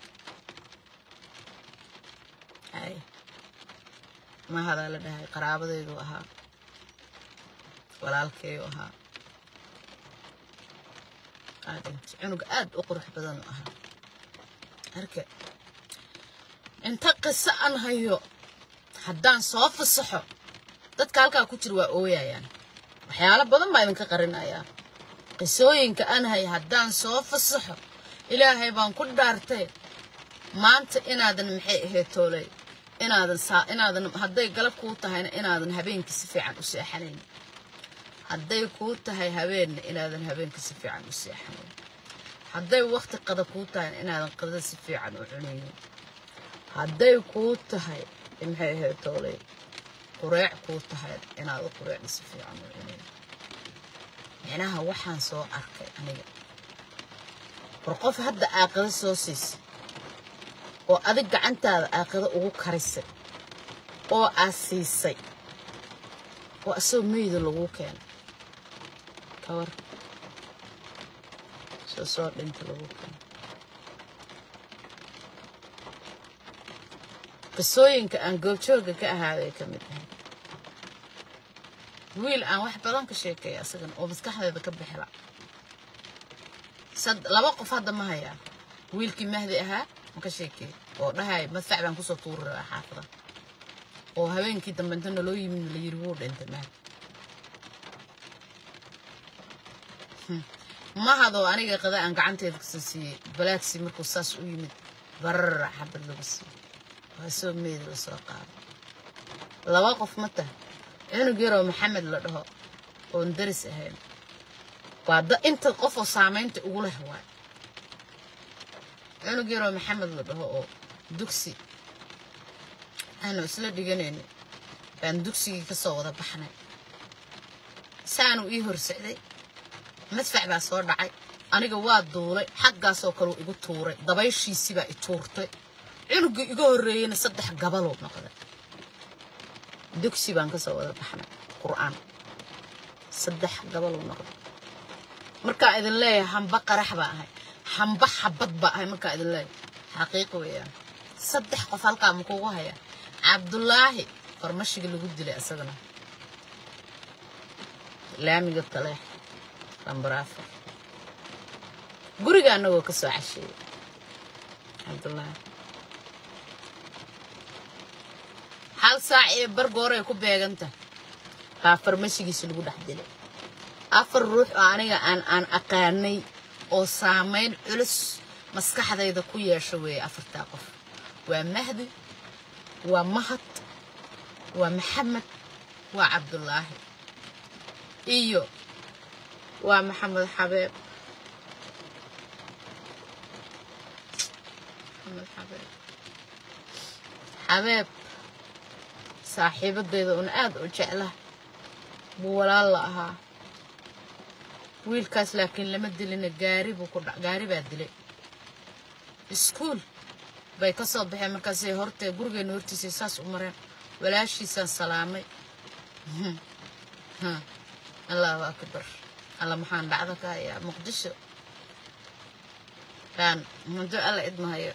hay mahadaa la dhahay qaraabadaydu ahaa walaalkeeyu ahaa aa dhintay cunug aad u qurux badan u ahaa arke inta qiso aan hayo haddaan soo fasaxo dadka halkaa ku jira waa ooyayaan waxyaalo badan baa idinka qarinayaa qisooyinka aan hayo haddaan soo fasaxo ilaahay baan ku dhaartay maanta inaadan maxay ahayd tooley inaadan saa inaadan hadday galab kuu tahayna inaadan habeenkii si fiican u seexanayn hadday kuu tahay habeenna inaadan habeenkii si fiican u seexanayn hadday waqti qada kuu tahayna inaadan qadada si fiican u cunaynin hadday kuu tahay maxay ahayd tooley qureec kuu tahay inaad u qureecda si fiican u cunayn micnaha waxaan soo arkay aniga war qof hadda aaqado soo siisay oo adig gacantaada aaqado ugu karisay oo aad siisay oo asagoo meyda laguu keenay kawar soo soo dhinta laguu keenay qisooyinka aan goobjooga ka ahaaday ka mid ahay wiil aan wax badan ka sheekeeya asagan oo maskaxdeeda ka bixila laba qof hadda ma hayaa wiilkii mahdi ahaa ma ka sheekeey oo dhahay madfac baan kusoo tuuri rabaa xaafada oo habeenkii dambe inta naloo yimid la yiri wuu dhintay mahdi mahadoo aniga qada aan gacanteeda kasoo siiyey balaagsi markuu saas u yimid barara xabad lagu siiyey waa soo meeda la soo qaaday laba qof ma tahay cunug yaroo maxamed la dhaho oon daris ahayn waa da inta qof oo saamaynta ugu leh waay cunug yaroo maxamed la dhaho oo dugsi aanu isla dhiganayna baan dugsigii ka soo wada baxnay saanu ii horsocday madfac baa soo dhacay aniga waa duulay xaggaasoo kaleu igu tuuray dabayshiisii baa i tuurtay cunugii iga horreeyeyna saddex gabaluu noqday dugsi baan ka soo wada baxnay qur'aan saddex gabaluu noqday markaa idin leeyahay hamba qarax baa ahay hamba xabad baa ahay markaa idin leeyahay xaqiiqi weeyaan saddex qof halkaa ma kugu haya cabdulaahi farmashiga lagu dilay isagana laamiga taleex lambaraafa guriga annagoo ka soo casheeyey cabdulaahi hal saac ee bargooray ku beeganta baa farmashigiisa lagu dhex dilay afar ruux oo aniga aan aan aqaanay oo saamayn culus maskaxdayda ku yeesha weeye afartaa qof waa mahdi waa mahad waa maxamed waa cabdulaahi iyo waa maxamed xabeeb maxamed xabeeb xabeeb saaxiibadeyda un aad u jecla buu walaal la ahaa wiilkaas laakiin lama dilina gaari buu ku dhac gaari baa dilay iskuul bay ka soo baxeen markaasay hortee gurigeena hortiisay saas u mareen walaashiisaan salaamay allahu akbar alla maxaan dhacdo ka hayaa muqdisho baan mudo alla idmahayo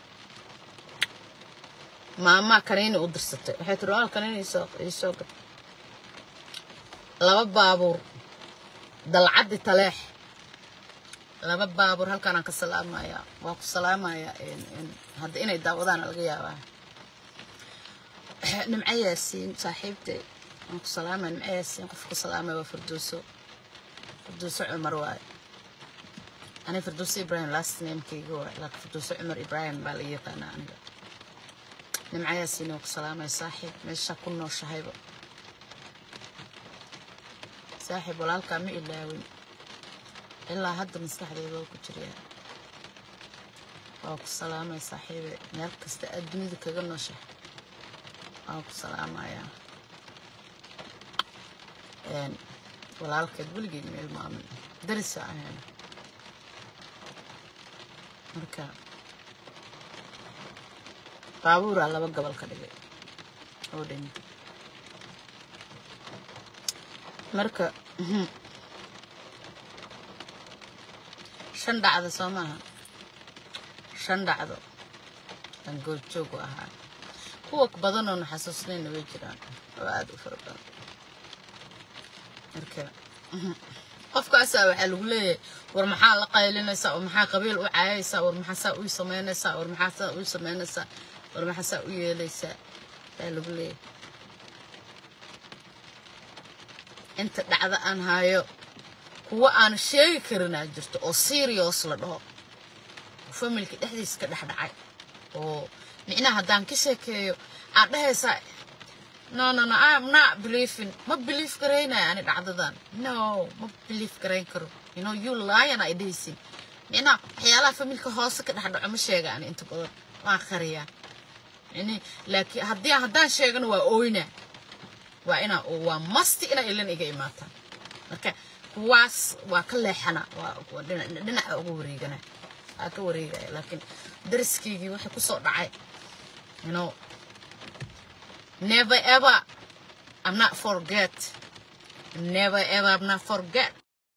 maamaa kaniini u dirsatay waxay tiri wal kaniini isoo isoo gad laba baabuur dalcaddi taleex laba baabuur halkaanaan ka salaamayaa waa ku salaamayaa hadda inay daawadaana laga yaabaa nimco yaasiin saaxiibtay waan ku salaamaya nimco yaasiin qofka ku salaamaya waa firdowso firdowso cumar waaye aniga firdowso ibrahim last namekeyga waaye laakiin firdowso cumar ibrahim baa laga yaqaanaa aniga nimco yaasiin waan ku salaamaya saaxiib meesha ku nooshahayba saaxiib walaalkaa ma ilaawin ilaa hadda maskaxdeeda waa ku jiryaa waa ku salaamaya saaxiibe meel kasta aad dunida kaga nooshahay waan ku salaamayaa walaalkeed weligeed meel maamin darisa ahayn marka baabuuraa laba gobol ka dhigay oo dhan marka shan dhacdo soo maaha shan dhacdo aan goobjoog u ahaa kuwa badanoona xasuusnayna way jiraan oo aada u fara badan marka qofkaasaa waxaa lagu leeyahay war maxaa la qaylinaysaa war maxaa qabiil u caayaysaa war maxaa saa u samaynaysaa war maxaa saa u samaynaysaa war maxaa saa u yeelaysaa ayaa lagu leeyahay inta dhacda aan haayo kuwa aan sheegi karinaa jirto oo serious la dhaho familka dhexdiisa ka dhex dhacay oo micnaha haddaan ka sheekeeyo aad dhahaysaa no no no I'm not believing ma believe garaynaya ani dhacdadan no ma believe garayn karo you know you lion ay dhahaysin micnaha waxyaalaha familka hoose ka dhex dhaco ma sheega ani inta badan waan qariyaa yani laakiin haddii haddaan sheegana waa ooyna waa inaa waa masti inaa ilan iga imaataan marka kuwaas waa ka leexana waa dhinaca uga wareegana waa ka wareegaya laakiin dariskaygii waxay kusoo dhacay you know never ever I'm not forget never ever I'm not forget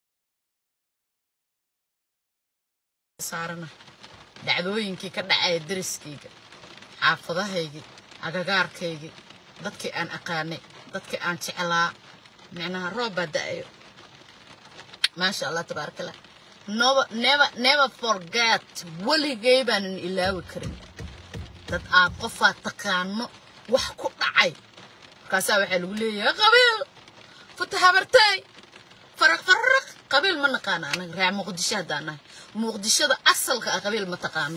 saarana dhacdooyinkii ka dhacaya dariskayga xaafadahaygii agagaarkaygii dadkii aan aqaanay dadkii aan jeclaa micnaha roob baa da-ayo maasha allah tabaaraka allah never never never forget weligay baanan ilaawi karin dad aad qofaad taqaano wax ku dhacay markaasaa waxaa lagu leeyahay qabiil futa habartay faraq faraq qabiil ma naqaano anaga reer muqdisho haddaan nahay muqdishada asalka ah qabiil ma taqaano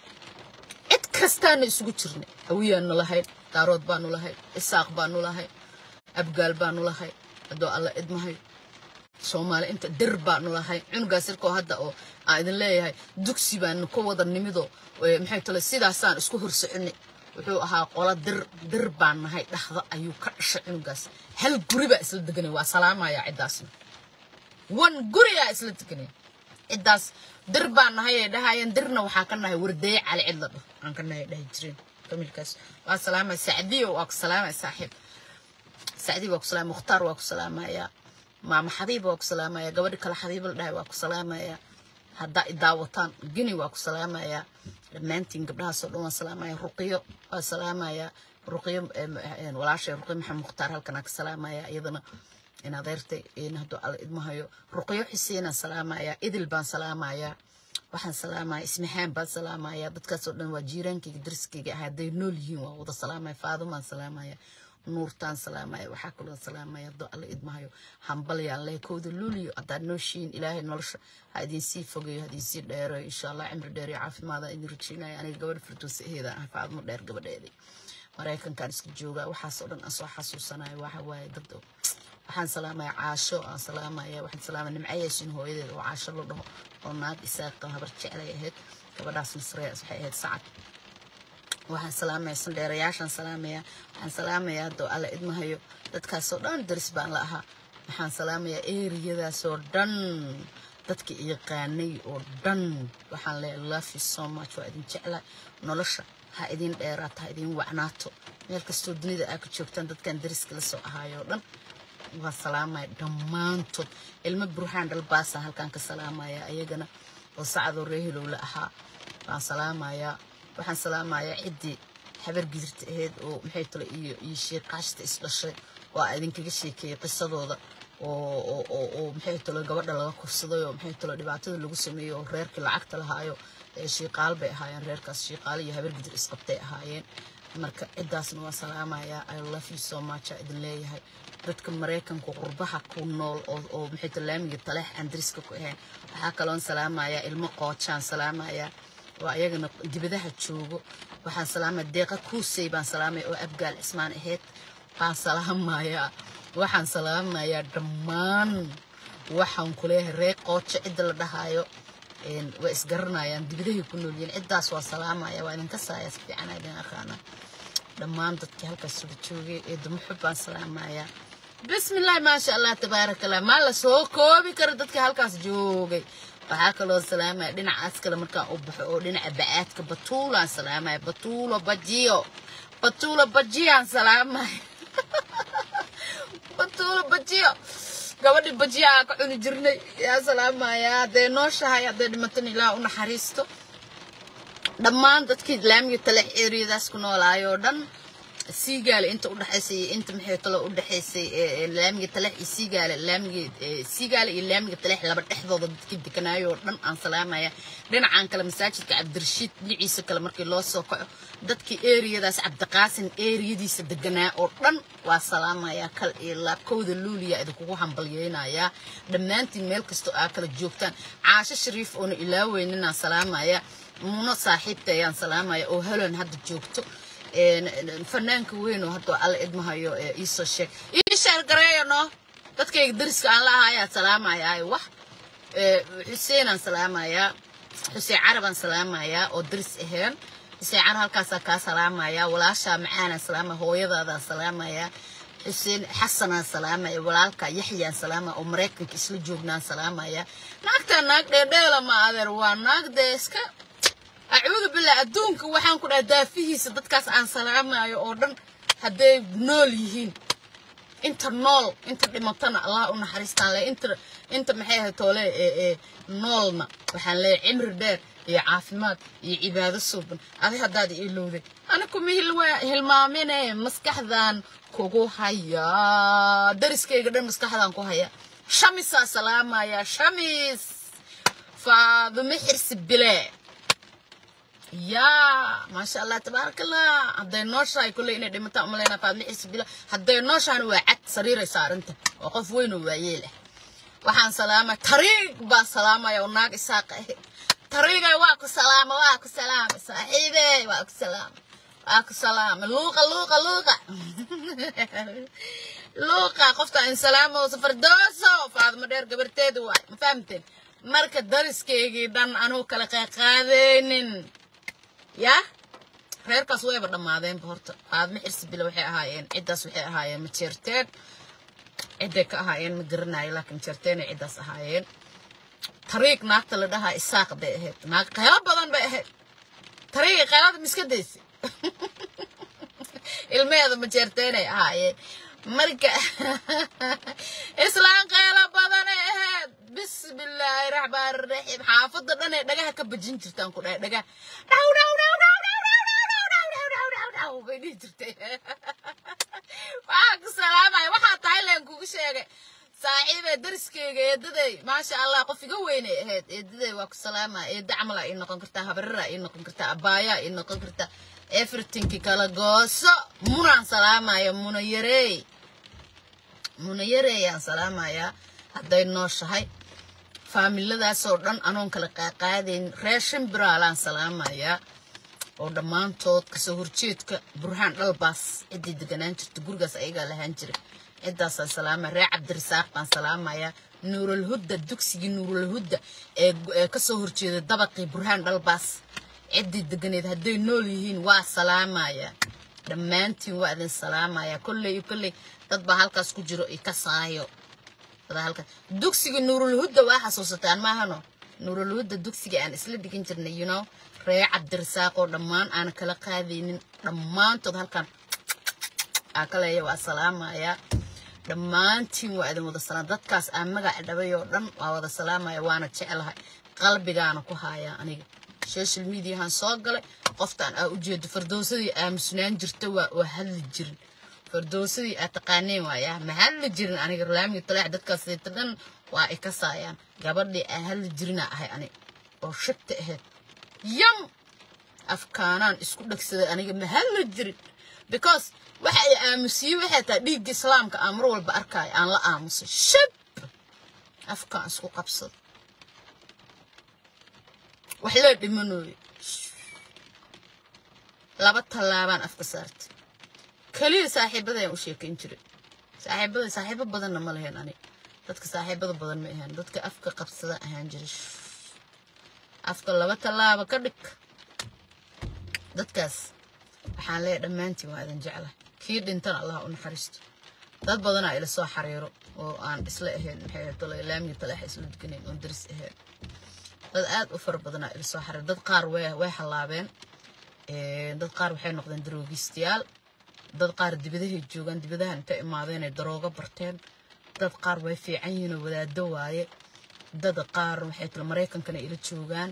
cid kastaana isugu jirnay hawiyaanu lahayd daarood baanu lahayd isaaq baanu lahayd abgaal baanu lahayd haddoo alla idmahay soomaali inta dir baanu lahay cunugaas irkoo hadda oo aan idin leeyahay dugsi baanu ka wada nimido maxay tale sidaasaan isku horsoconay wuxuu ahaa qola dir dir baan nahay dhaxda ayuu ka dhashay cunugaas hal guri baa isla deganay waa salaamaya ciddaasna wan guriyaa isla deganay ciddaas dir baan nahay ay dhahayeen dirna waxaa ka nahay wardaye cali cid la dhaho aan ka nahay dhahi jireen familkaas waa salaamaya sacdiyo waa ku salaamaya saaxiib sacdiyo waa ku salaamaya mukhtaar waa ku salaamaya maama xabiib waa ku salaamaya gabadhi kale xabiib la dhahay waa ku salaamaya haddaa idaawataan gini waa ku salaamaya dhammaantiin gabdhahaasoo dhan waan salaamaya ruqiyo waa salaamaya ruqiyo walaashay ruqiyo maxamed mukhtaar halkanaa ka salaamaya iyadana in adeertay in hadduu alla idmahayo ruqiyo xuseenaan salaamaya idil baan salaamaya waxaan salaamaya ismaxaan baan salaamaya dadkaasoo dhan waa jiiraankayga dariskayga ah hadday nool yihiin waa wada salaamaya faadumaan salaamaya nuurtaan salaamaya waxaa kaloo salaamaya hadduu alla idmahayo hambalyaan leh kowda luuliyo haddaad nooshiin ilaahay nolosha ha idinsii fogeeyo ha idinsii dheereyo insha allah cimri dheer iyo caafimaada idin rajeynayo aniga gabadha firdowsa aheeda ah faadmo dheer gabadheedii maraykankaan isku joogaa waxaasoo dhan aan soo xasuusanayo waxa waaye dad waxaan salaamaya caasho aan salaamaya waxaan salaamaya nimcayaashin hooyadeeda oo caasho la dhaho oo naag isaaqa habar jeclay ahayd gabadhaas nasreyaas waxay ahayd sacad waxaan salaamaya sandheerayaashaan salaamaya waxaan salaamaya haddoo alla idmahayo dadkaasoo dhan daris baan la ahaa waxaan salaamayaa eriyadaasoo dhan dadka yaqaanay oo dhan waxaan leeyahay love you so much waa idin jeclaa nolosha ha idin dheeraato ha idin wacnaato meel kastoo dunida aa ka joogtaan dadkan dariska la soo ahaayo oo dhan waa salaamaya dhammaantood ilmo burhaan dhalbaasaan halkaan ka salaamaya ayagana oo sacadoo reehilow la ahaa waan salaamayaa waxaan salaamayaa ciddii habar gidirta ahayd oo maxay tale iyo iyo sheekaashta is dhashay oo aa idinkaga sheekeeyey qisadooda oo oo oo oo maxay talo gabadha laga kufsaday oo maxay talo dhibaatada lagu sameeyey oo reerkii lacagta lahaayo ee shiiqaal bay ahaayeen reerkaas shiiqaal iyo habar gidir isqabtay ahaayeen marka ciddaasna waa salaamayaa i love you so much aa idin leeyahay dadka maraykanka qurbaha ku nool oo oo maxay talo laamiga taleex aan dariska ku ahayn waxaa kaloon salaamayaa ilmo qoojaan salaamayaa waa ayagana dibadaha joogo waxaan salaamaya deeqa kuusey baan salaamaya oo abgaal cismaan ahayd baan salaamayaa waxaan salaamayaa dhammaan waxaan ku leeyahay ree qoojo cidda la dhahaayo een, way isgaranayaan dibadahay ku nool yihiin ciddaas waa salaamaya waa idinka saaya si fiican aa idin aqaana dhammaan dadkii halkaas suga joogay ee dumuxub baan salaamayaa bismillahi maasha allah tabaaraka allah maa la soo koobi karo dadkii halkaas joogay waxaa kaloo salaamaya dhinacaas kale markaan u baxo oo dhinaca bacaadka batuulaan salaamaya batuulo bajiyo batuulo bajiyaan salaamaya batuulo bajiyo gabadhii bajiya aa ka cuni jirnay yaa salaamaya hadday nooshahay hadday dhimatan ilaah u naxariisto dhammaan dadkii laamiga talex eriyadaas ku noolaayoo dhan siigaale inta udhexaysay iyo inta maxay talo udhexaysay ee, ee, laamiga talex iyo siigaale laamiga ee, siigaale iyo laamiga talex laba dhexdooda dadkii deganaayo oo dhan aan salaamaya dhinacan kale masaajidka cabdirashiid dhinaciisa kale markii loo soo kaco dadkii eriyadaas cabdiqaasin eriyadiisa deganaa oo dhan waa salaamaya kal iyo laab kowda luuliya idinkugu hambalyeynayaa dhammaantiin meel kastoo aa kala joogtaan caasho shariif oona ilaaweyninaan salaamaya muno saaxiibta ayaan salaamaya oo helan hadda joogto een, een, fanaanka weyn oo hadda alla idmahayo ee iisoo sheeg ii sheer gareeyo no dadkayga dariska aan la ahayaa salaamayaa wax ee, xuseenaan salaamayaa xuseen carabaan salaamayaa oo daris aheen xuseen carab halkaasaa kaa salaamayaa walaashaa macaanaan salaamaya hooyadaadaan salaamayaa xuseen xasanaan salaamaya walaalka yaxyaan salaamaya oo maraykanka isla joognaan salaamaya naagtaa naag dheedheela ma adeer waa naag dee iska acuudu billah adduunka waxaan ku dhaha daafihiisa dadkaas aan salaamayo oo dhan hadday nool yihiin inta nool inta dhimatana allah u naxariistaan le inta inta maxay ahayd toole ee ee noolna waxaan leeyahay cimri dheer iyo caafimaad iyo cibaado suuban adi haddaad ilowday ani kuma hilwa- hilmaamine maskaxdan kugu hayaa dariskayga dhan maskaxdan ku haya shamisaa salaamaya shamis faadume xirsi bile yaa maasha allah tabaaraka allah hadday nooshahay kulley inay dhimataan umalaynaa faadme xirsi bile hadday nooshahan waa cad sariiray saarinta waa qof weyn oo waayeel ah waxaan salaamay tariig baan salaamaya oo naag isaaqa ah tariigay waa ku salaama waa ku salaama saaxiibey waa ku salaama waa ku salaama luuqa luuqa luuqa luuqa qofta in salaamo safardooso faadmo dheer gabarteedu waay ma fahamteen marka dariskaygii dhan anuu kala qaaqaadeynin yaa reerkaas wayba dhammaadeenba horta faadmo xirsi bile waxay ahaayeen ciddaas waxay ahaayeen ma jeerteen cidday ka ahaayeen ma garanayo laakiin jeerteenay ciddaas ahaayeen tariiq naagta la dhahaa isaaq bay ahayd naag qaylo badan bay ahayd tariiqi qaylada miska daysa ilmeheeda ma jeerteenay ahaayeen marka islaan qaylo badanay ahayd bismillaahi raxmaani raxiim xaafadda dhanay dhagaha ka bajin jirtaan ku dhahay dhagaha dhaw dhaw dhaw dhaw dhaw dhaw dhaw dhaw dhaw dhaw dhaw dhaw bay dhihi jirtay waxaa ku salaamaya waxaa tahay leen kugu sheegay saaxiibee dariskeyga eedaday maasha allah qof iga weynay ahayd eedaday waa ku salaamaya eeda camal aa ii noqon kartaa habareraa ii noqon kartaa abaayaa ii noqon kartaa everythingki kala gooso munaan salaamaya muna yareey muna yareeyaan salaamayaa hadday nooshahay faamiladaasoo dhan anoon kala qaaqaadayn reer shimbiraalaan salaamayaa oo dhammaantood kasoo horjeedka burhaan dhalbaas ciddii deganaan jirta gurigaas ayagaa lahaan jiray ciddaasaan salaamaya reer cabdirasaaq baan salaamayaa nuuralhudda dugsigii nuuralhudda ee ee kasoo horjeeda dabaqii burhaan dhalbaas ciddii deganeed hadday nool yihiin waa salaamaya dhammaantiin waa idin salaamaya kolley iyo kolley dad baa halkaas ku jiro i ka saayo dadaa halkaas dugsiga nuurulhudda waa xasuusataan maahano nuurulhudda dugsiga aan isla dhigin jirnay you know ree cabdirasaaq oo dhammaan aan kala qaadaynin dhammaantood halkan aa ka leeya waa salaamaya dhammaantiin waa idin wada salaam dadkaas aan magaca dhabay oo dhan waa wada salaamaya waana jecelahay qalbigaana ku haayaa aniga social mediahan soo galay qoftaan aa ujeedo fardowsadii aamusnaan jirta waa waa hadli jirin fardoosadii aad taqaaneen waaya ma hadli jirin aniga laamiga talaax dadkaas sayta dhan waa ay ka saayaan gabadhii aan hadli jirina ahay ani oo shagta ahayd yam afkaanaan isku dhegsaday aniga ma hadli jirin because waxa ay aamusiyey waxay tahay dhiigga islaamka aan mar walba arkaayo aan la aamusay shab afkaan isku qabsada wax loo dhimanooyo laba tallaabaan afka saartay keliya saaxiibadayaan u sheekayn jiray saaxiibada saaxiibo badanna ma lahayn ani dadka saaxiibada badan ma ahaan dadka afka qabsada ahaan jiray afka laba tallaaba ka dhig dadkaas waxaan leeyahay dhammaantiin waa idin jecla kii dhintana allah u naxariisto dad badanaa ila soo xariiro oo aan isla ahayn maxay tolay laamiga talaaxa isla dukanayn oon daris ahayn dad aad u fara badanaa ila soo xariiro dad qaar way way halaabeen dad qaar waxay noqdeen daroogistayaal dad qaar dibadahay joogaan dibadahan inta imaadeen ay daroogo barteen dad qaar way fiican yihiin oo wadaado waaye dad qaar waxay tala maraykankana ila joogaan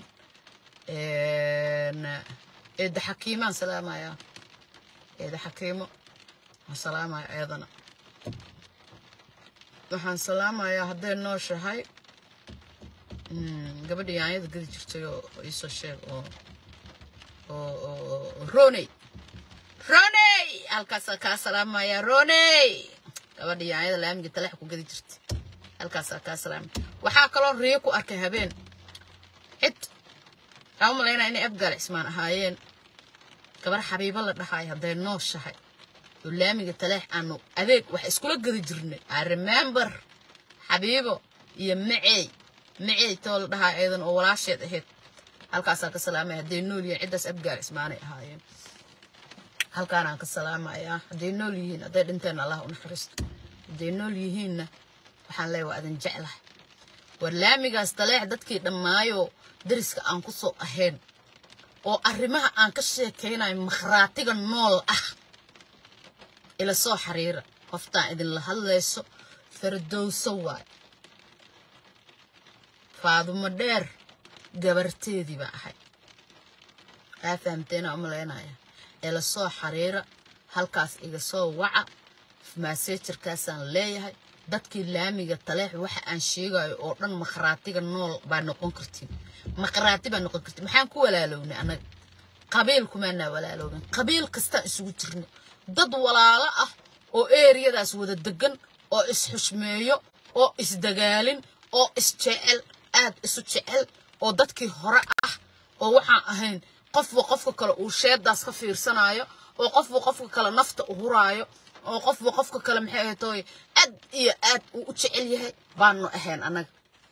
eeda xakiimaan salaamayaa eeda xakiimo waan salaamaya ayadana waxaan salaamayaa hadday nooshahay gabadha yaanyada gadi jirtay oo iisoo sheeg oo oo roney roney halkaasaa kaa salaamaya roney gabadha yaanyada laamiga talax ku gadi jirtay halkaasaa kaa salaamaya waxaa kaloo riyo ku arkay habeen cid aan u malaynaa inay abgaal cismaan ahaayeen gabar xabiibo la dhahaay hadday nooshahay oo laamiga taleex aanu adeeg wax iskula gadi jirnay i remember xabiibo iyo maceey maceey too la dhahaa eedan oo walaasheed ahayd halkaasaan ka salaamaya hadday nool yihiin ciddaas abgaal cismaanay ahaayeen halkaanaan ka salaamayaa hadday nool yihiin hadday dhinteen allah u naxariisto hadday nool yihiinna waxaan leeyahay waa adin jeclahay war laamigaas taleex dadkii dhammaayoo dariska aan ku soo ahayn oo arrimaha aan ka sheekaynayo makhraatiga nool ah ila soo xiriira qoftaan idinla hadlayso fardowso waay faadumo dheer gabarteedii baa ahay aa fahamteena u malaynaya ila soo xiriira halkaas iga soo waca maasejarkaasaan leeyahay dadkii laamiga taleex waxa aan sheegayo oo dhan makhraatiga nool baa noqon kartiin makhraati baa noqon kartiin maxaan ku walaalownay annaga qabiil kumaanaa walaaloobin qabiil kastaan isugu jirno dad walaalo ah oo eeriyadaas wada degan oo isxushmeeyo oo isdagaalin oo isjecel aad isu jecel oo dadkii hore ah oo waxaan ahayn qofba qofka kale uu sheedaas ka fiirsanayo oo qofba qofka kale nafta u huraayo oo qofba qofka kale maxay ahayd tooy aad iyo aad uu u jecel yahay baanu ahayn annaga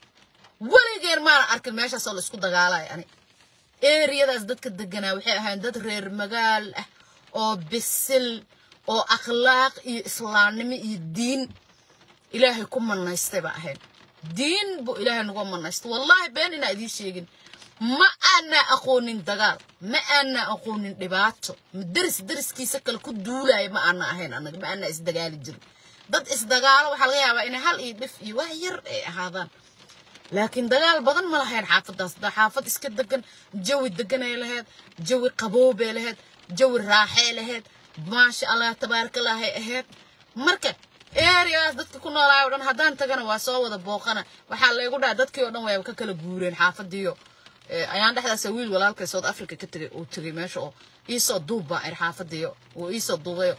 weligeen maana arkin meeshaasoo la isku dagaalayo ani eeriyadaas dadka deganaa waxay ahayn dad reer magaal ah oo bisil oo akhlaaq iyo islaamnimo iyo diin ilaahay ku manaystay baa ahayn diin buu ilaahay nagu manaystay wallaahi been inaa idiin sheegin ma aanaa aqoonin dagaal ma aanaa aqoonin dhibaato daris dariskiisa kale ku duulaya ma aana ahayn annaga ma aanaa isdagaali jirin dad isdagaalo waxaa laga yaabaa inay hal iyo dhif iyo wax yar ay ahaadaan laakiin dagaal badan ma lahayn xaafadaas da xaafad iska degan jawi deganay lahayd jawi qaboobay lahayd jawi raaxay lahayd maasha allah tabaarakallahay ahayd marka ereyaas dadka ku noolaayo o dhan haddaan tagana waa soo wada booqana waxaa laygu dhaha dadkii oo dhan way ka kala guureen xaafadiyo ayaan dhexdaas wiil walaalkay south africa ka tegay uu tegay meesha oo iisoo duub baa ir xaafadiyo uu iisoo duubayo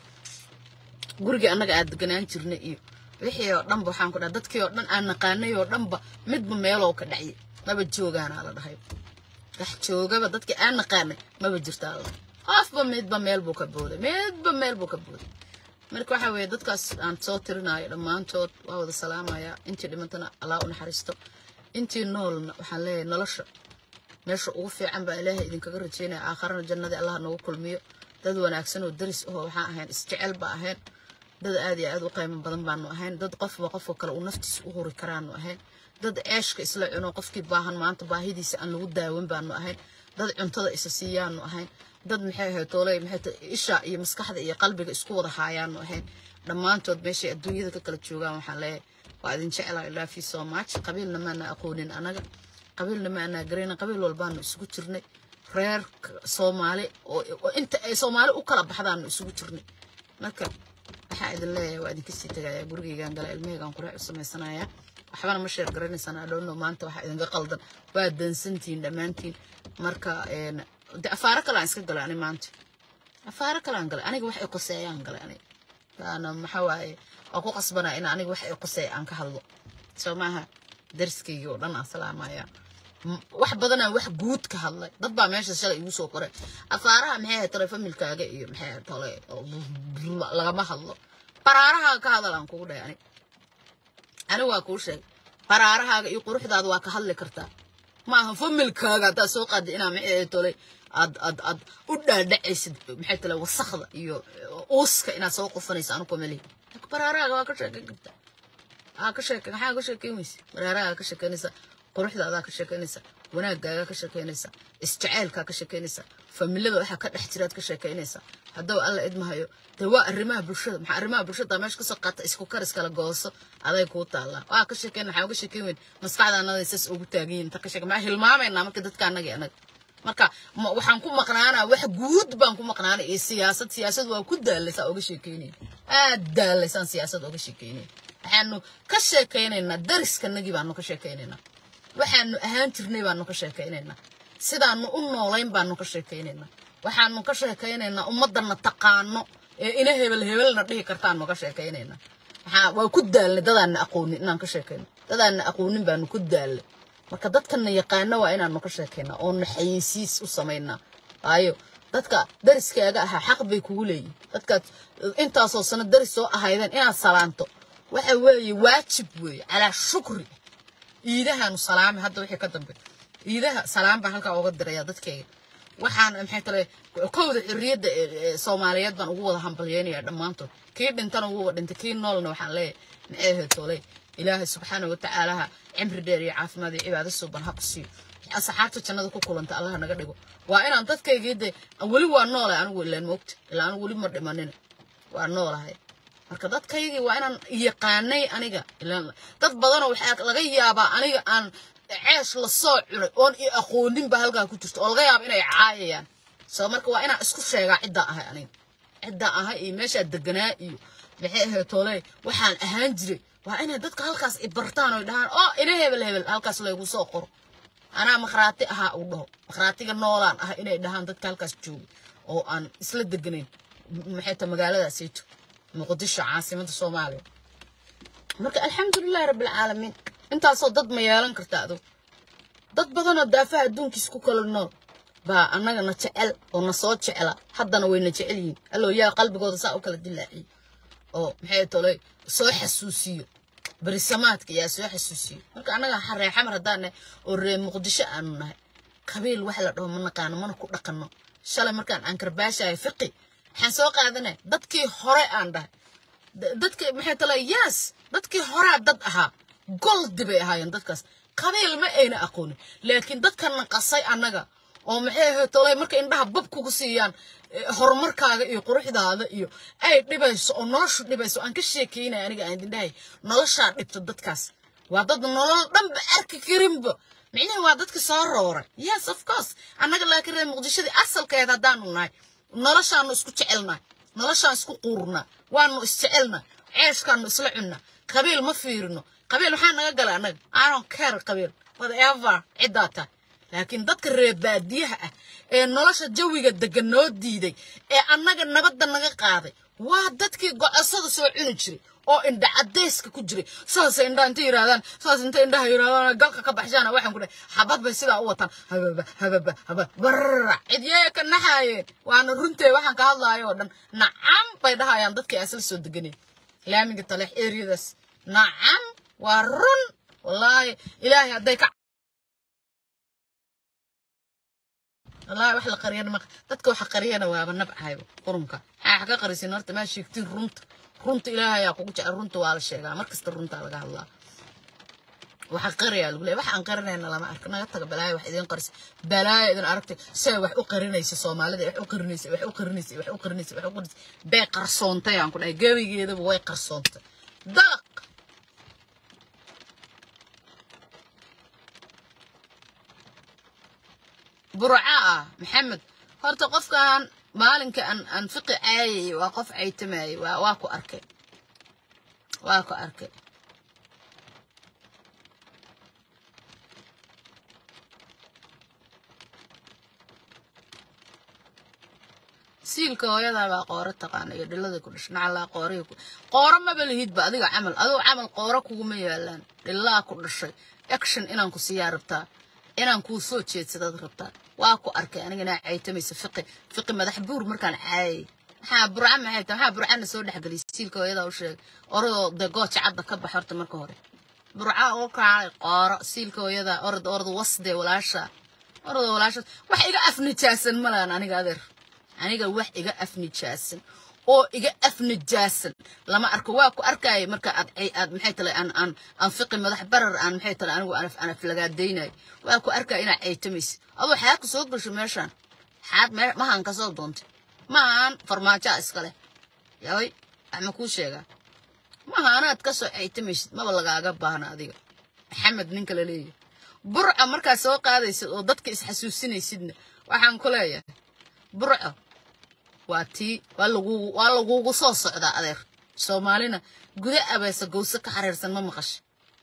gurigii annaga aad deganaan jirnay iyo wixii oo dhanba waxaan ku dhaha dadkii oo dhan aan naqaanay oo dhanba midba meelow ka dhacye maba joogaanaa la dhahay wax joogaba dadkii aan naqaanay maba jirtaa la qofba midba meel buu ka booday midba meel buu ka booday marka waxa weeye dadkaas aan soo tirinayo dhammaantood waa wada salaamaya intii dhimantana allah u naxariisto intii noolna waxaan leeyahay nolosha meesha ugu fiican baa ilaahay idinkaga rajaynaya aakharana jannadii allah noogu kulmiyo dad wanaagsan oo daris ahoo waxaan ahayn isjecel baa ahayn dad aad iyo aad u qiimo badan baanu ahayn dad qofba qofka kale uu naftiisa u huri karaanu ahayn dad ceeshka isla cuno qofkii baahan maanta baahidiisa aan lagu daawan baanu ahayn dad cuntada isa siiyaanu ahayn dad maxay ahayd tooley maxay tahay isha iyo maskaxda iyo qalbiga isku wada haayaanu ahayn dhammaantood meeshay adduunyada ka kala joogaan waxaan leeyahay waa idin jeclaa ilaa fi so much qabiilna maana aqoonin anaga qabiilna maana garayna qabiil walbaanu isugu jirnay reer soomaali oo inta ay soomaali u kala baxdaanu isugu jirnay marka waxaa idin leeyahay waa idinka sii tegaya gurigaygaan gala ilmahaygaan quraac u samaysanaya waxbana ma sheer garanaysaan adhowno maanta waxaa idinka qaldan waa dansantihiin dhammaantiin marka de afaaro kale aan iska galay ani maanta afaaro kale aan galay aniga wax ay qoseeyaan galay aniga waana maxaa waaye waa ku qasbanaa in aniga wax ay qoseey aan ka hadlo soo maaha darskaygii oo dhan aan salaamaya wax badanaa wax guud ka hadlay dad baa meesha shalay igu soo qoray afaaraha maxay ahayd tole familkaaga iyo maxay ahayd tole lagama hadlo baraarahaaga ka hadal aan kugu dhahay ani ani waa kuu sheegay baraarahaaga iyo quruxdaada waa ka hadli kartaa ma aha familkaaga haddaad soo qaada inaa maxay ahayd tole aad aad aad u dhaadhacaysid maxay tole wasakda iyo uuska inaad soo qofanaysa anu kumalihi baraarahaaga waa ka sheekeyn kartaa aa ka sheeke maxaa ka sheekeyn weyse baraarahaaga ka sheekeynaysa quruxdaadaa ka sheekeynaysa wanaagaagaa ka sheekeynaysa isjaceylkaa ka sheekeynaysa familada waxaa ka dhex jiraad ka sheekeynaysa haddaba alla idmahayo dee waa arrimaha bulshada maxaa arrimaha bulshada meesha kasoo qaata isku karis kala gooso aday kuu taallaa waa ka sheekeyn maxaa uga sheekeyn weyn maskaxda annaday sas ugu taagan yihin ta ka sheeke maxaa hilmaamaynaa marka dadka annaga annaga marka waxaan ku maqnaanaa wax guud baan ku maqnaanay iyo siyaasad siyaasad waa ku daalaysaa oga sheekeynaya aad daalaysaan siyaasad oga sheekeynaya waxaanu ka sheekaynaynaa dariskanagii baanu ka sheekaynaynaa waxaanu ahaan jirnay baanu ka sheekaynaynaa sidaanu u noolayn baanu ka sheekaynaynaa waxaanu ka sheekaynaynaa ummadana taqaano ee ina hebel hebelna dhihi kartaanu ka sheekaynaynaa waxaa waa ku daalnay dadaana aqoonin inaan ka sheekayno dadaana aqoonin baanu ku daalnay marka dadkana yaqaano waa inaanu ka sheekaynaa oonu xayeysiis u samaynaa waayo dadka dariskaaga ahaa xaq bay kugu leeyihin dadkaad intaasoo sano daris soo ahaydeen inaad salaanto waxa weeye waajib weeye calaa shukri iidahaanu salaami hadda wixii ka dambe iidaha salaam baan halkaa uga diraya dadkayga waxaan maxay tale kowda xorriyadda soomaaliyeed baan ugu wada hambalyeynaya dhammaantood kii dhintana ugu wada dhintay kii noolna waxaan leeyahay maxay ahayd toley ilaahay subxaana watacaalaha cimri dheer iyo caafimaad iyo cibaado suuban ha ku siiyo asxaabta jannada ku kulanta allaha naga dhigo waa inaan dadkaygii dee weli waa noolahay anigu ilaan moogta ilaa anigu weli ma dhimanin waa noolahay marka dadkaygii waa inaan yaqaanay aniga dad badanoo waxaa laga yaabaa aniga aan ceesh la soo cunay oon i aqooninba halkaa ku jirto oo laga yaaba inay caayayaan soo marka waa inaan isku sheegaa ciddaa ahay aniga ciddaa ahay iyo meeshaa deganaa iyo maxay ahayd toole waxaan ahaan jiray waa inay dadka halkaas i bartaan oo dhahaan oo ina hebel hebel halkaas laygu soo qoro anaa makhraati ahaa uu dhaho makhraatiga noolaan ah inay dhahaan dadka halkaas joogay oo aan isla deganayn maxay ta magaaladaasayto muqdisho caasimada soomaaliya marka alxamdulilahi rabbilcaalamiin intaasoo dad ma yeelan karta adug dad badanoo daafaha adduunkiis ku kala nool baa annagana jecel oo na soo jecla haddana wayna jecel yihiin allow yaa qalbigooda saa u kala dilaaciyo oo maxay tolay soo xasuusiyo berisamaadka yaa soo xasuusiyo marka annaga xaree xamar haddaan nahay oo ree muqdisho aanu nahay qabiil wax la dhaho ma naqaano mana ku dhaqanno shalay markaan aan karbaashahay fiqi waxaan soo qaadanay dadkii hore aan dhahay dadkii maxay tala yes dadkii horaa dad ahaa goldi bay ahaayeen dadkaas qabiil ma ayna aqoonin laakiin dadka naqasay annaga oo maxay ahayd tolay marka indhaha bab kugu siiyaan horumarkaaga iyo quruxdaada iyo ay dhibayso oo noloshu dhibayso aan ka sheekeynaya aniga aan idindhahay noloshaa dhibto dadkaas waa dad nolol dhanba arki karinba micnaha waa dadka soo rooray yes of course annaga laakiin reer muqdishadii asalkeeda haddaanu nahay noloshaanu isku jecelnahay noloshaan isku quurnaa waanu isjecelnaa ceeshkaanu isla cunnaa qabiil ma fiirino qabiil maxaa naga gala annaga anon care qabiil whatever ciddaa tahay laakiin dadka reer baadiyaha ah ee nolosha jawiga degan noo diiday ee annaga nabadda naga qaaday waa dadkii gocosada soo cuni jiray oo indha cadayska ku jiray saas indhaa inta yirahdaan saas inta indhaha yirahdaan galka ka baxshaana waxaan ku dhahay xabad bay sidaa u wataan hababa hababa haba barra cidyee ka naxaayeen waana runtee waxaan ka hadlaayo oo dhan nacam bay dhahayaan dadkii asal soo deganeen laamiga taleex eriyadaas nacam waa run wallaahi ilaahay hadday ka wallaahi wax la qariyana ma dadka waxa qariyana waaba nabcayba qurunka maxaa wax ka qarisin horta maa sheegtiin runta runta ilaahay ayaa kugu jecel runta waa la sheegaa mar kasta runtaa laga hadlaa waxa qariyaa lagu leeyahay wax aan qarinayna lama arko naga taga balaayo wax idiin qarisa balaayo idin aragtay say wax u qarinaysa soomaalida wax u qarinaysa wax u qarinaysa wax u qarinaysa wax u qarinaysa bay qarsoontay aan ku dhahay gebigeedaba way qarsoontay dalaq burca ah maxamed horta qofkan maalinka aan aan fiqi caayayay waa qof caytamayay waa waa ku arkay waa ku arkay siilka hooyadaa baa qooro taqaana iyo dhilada ku dhashay nacalaa qoorihii ku qooro maba lihidba adiga camal adoo camal qooro kuguma yaalaan dhilaa ku dhashay action inaan ku siiyaa rabtaa inaan kuu soo jeedsadaad rabtaa waa ku arkay anigana caytamaysa fiqi fiqi madax buur markaan caayay maxaa burca maxay tahay maxaa burcana soo dhexgeliyay siilka hooyadaa u sheegay oradoo dee gooja cadda ka bax horta marka hore burca oo kaalay qooro siilka hooyadaa orad orad wasdee walaasha orada walaasha wax iga afnijaasan malaan aniga adeer aniga wax iga afnijaasan oo iga afnijaasan lama arko waa ku arkaya marka aad aad maxay tale aan aan aan fiqi madax barar aan maxay tale anigu aan aan aflagaadaynayo waa ku arkaya inaad ceytamaysa adoo xaad ku soo gasho meeshaan xaad mahaan ka soo doontay maahan farmaajaa iskale yaway wax ma kuu sheegaa maaha anaad ka soo ceytamaysid maba lagaaga baahna adiga maxamed ninka la leeyahay burca markaad soo qaadaysid oo dadka isxasuusinaysidna waxaan ku leeyahay burco waa tii waa lagugu waa lagugu soo socdaa adeer soomaalina guda abeesa gowse ka xariirsan ma maqasha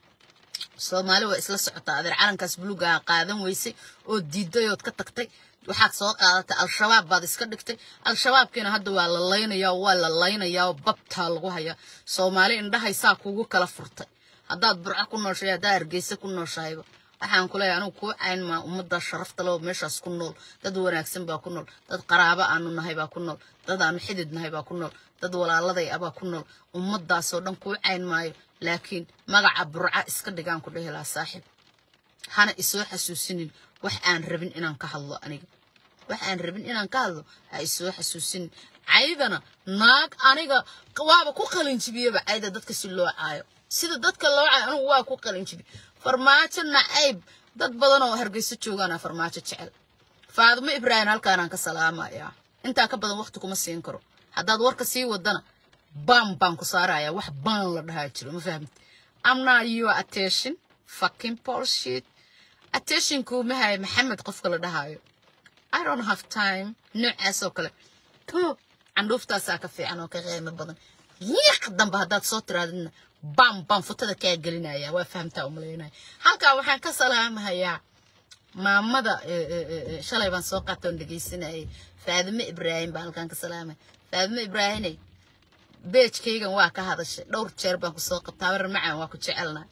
soomaali waa isla socotaa adeer calankaas buluugaa qaadan weysay oo diidayood ka tagtay waxaad soo qaadatay al-shabaab baad iska dhigtay al-shabaabkiina hadda waa la laynayaa waa la laynayaa oo babtaa lagu hayaa soomaali indhahaysaa kugu kala furtay haddaad burco ku nooshahay haddaad hargeysa ku nooshahayba waxaan ku leeyahay anigu kuu cayn maa ummadda sharafta leh oo meeshaas ku nool dad wanaagsan baa ku nool dad qaraabo aanu nahay baa ku nool dad aanu xidid nahay baa ku nool dad walaaladay ah baa ku nool ummaddaasoo dhan kuu cayn maayo laakiin magaca burca iska dhigaan ku dhehi lahaa saaxiib hana isoo xasuusinin wax aan rabin inaan ka hadlo aniga wax aan rabin inaan ka hadlo ha isoo xasuusinin caydana naag aniga waaba ku qalinjibiyaba cayda dadka si loo caayo sida dadka loo caayo anigu waa ku qalinjibi farmaajo nacayb dad badan oo hargeyso joogaana farmaajo jecel faadimo ibraahim halkaanaan ka salaamayaa intaa ka badan waqti kuma siin karo haddaad warka sii wadana baan baan ku saarayaa wax baan la dhahaa jiro ma fahamti amna your attention fucking bullshit attention kuumahay maxamed qofka la dhahaayo i don't have time noocaas oo kale to candhuuftaasaa ka fiican oo ka qiimo badan yiiq dambe haddaad soo tiraadidna bam bam futada kaa gelinaya waa fahamtaa umalaynaya halkaa waxaan ka salaamahayaa maamada shalay baan soo qaatoon dhegeysanayay faadime ibraahim baan halkaan ka salaamaya faadime ibraahimey beejkaygan waa ka hadashay dhowr jeer baan kusoo qabtaa habar macaan waa ku jecelnaa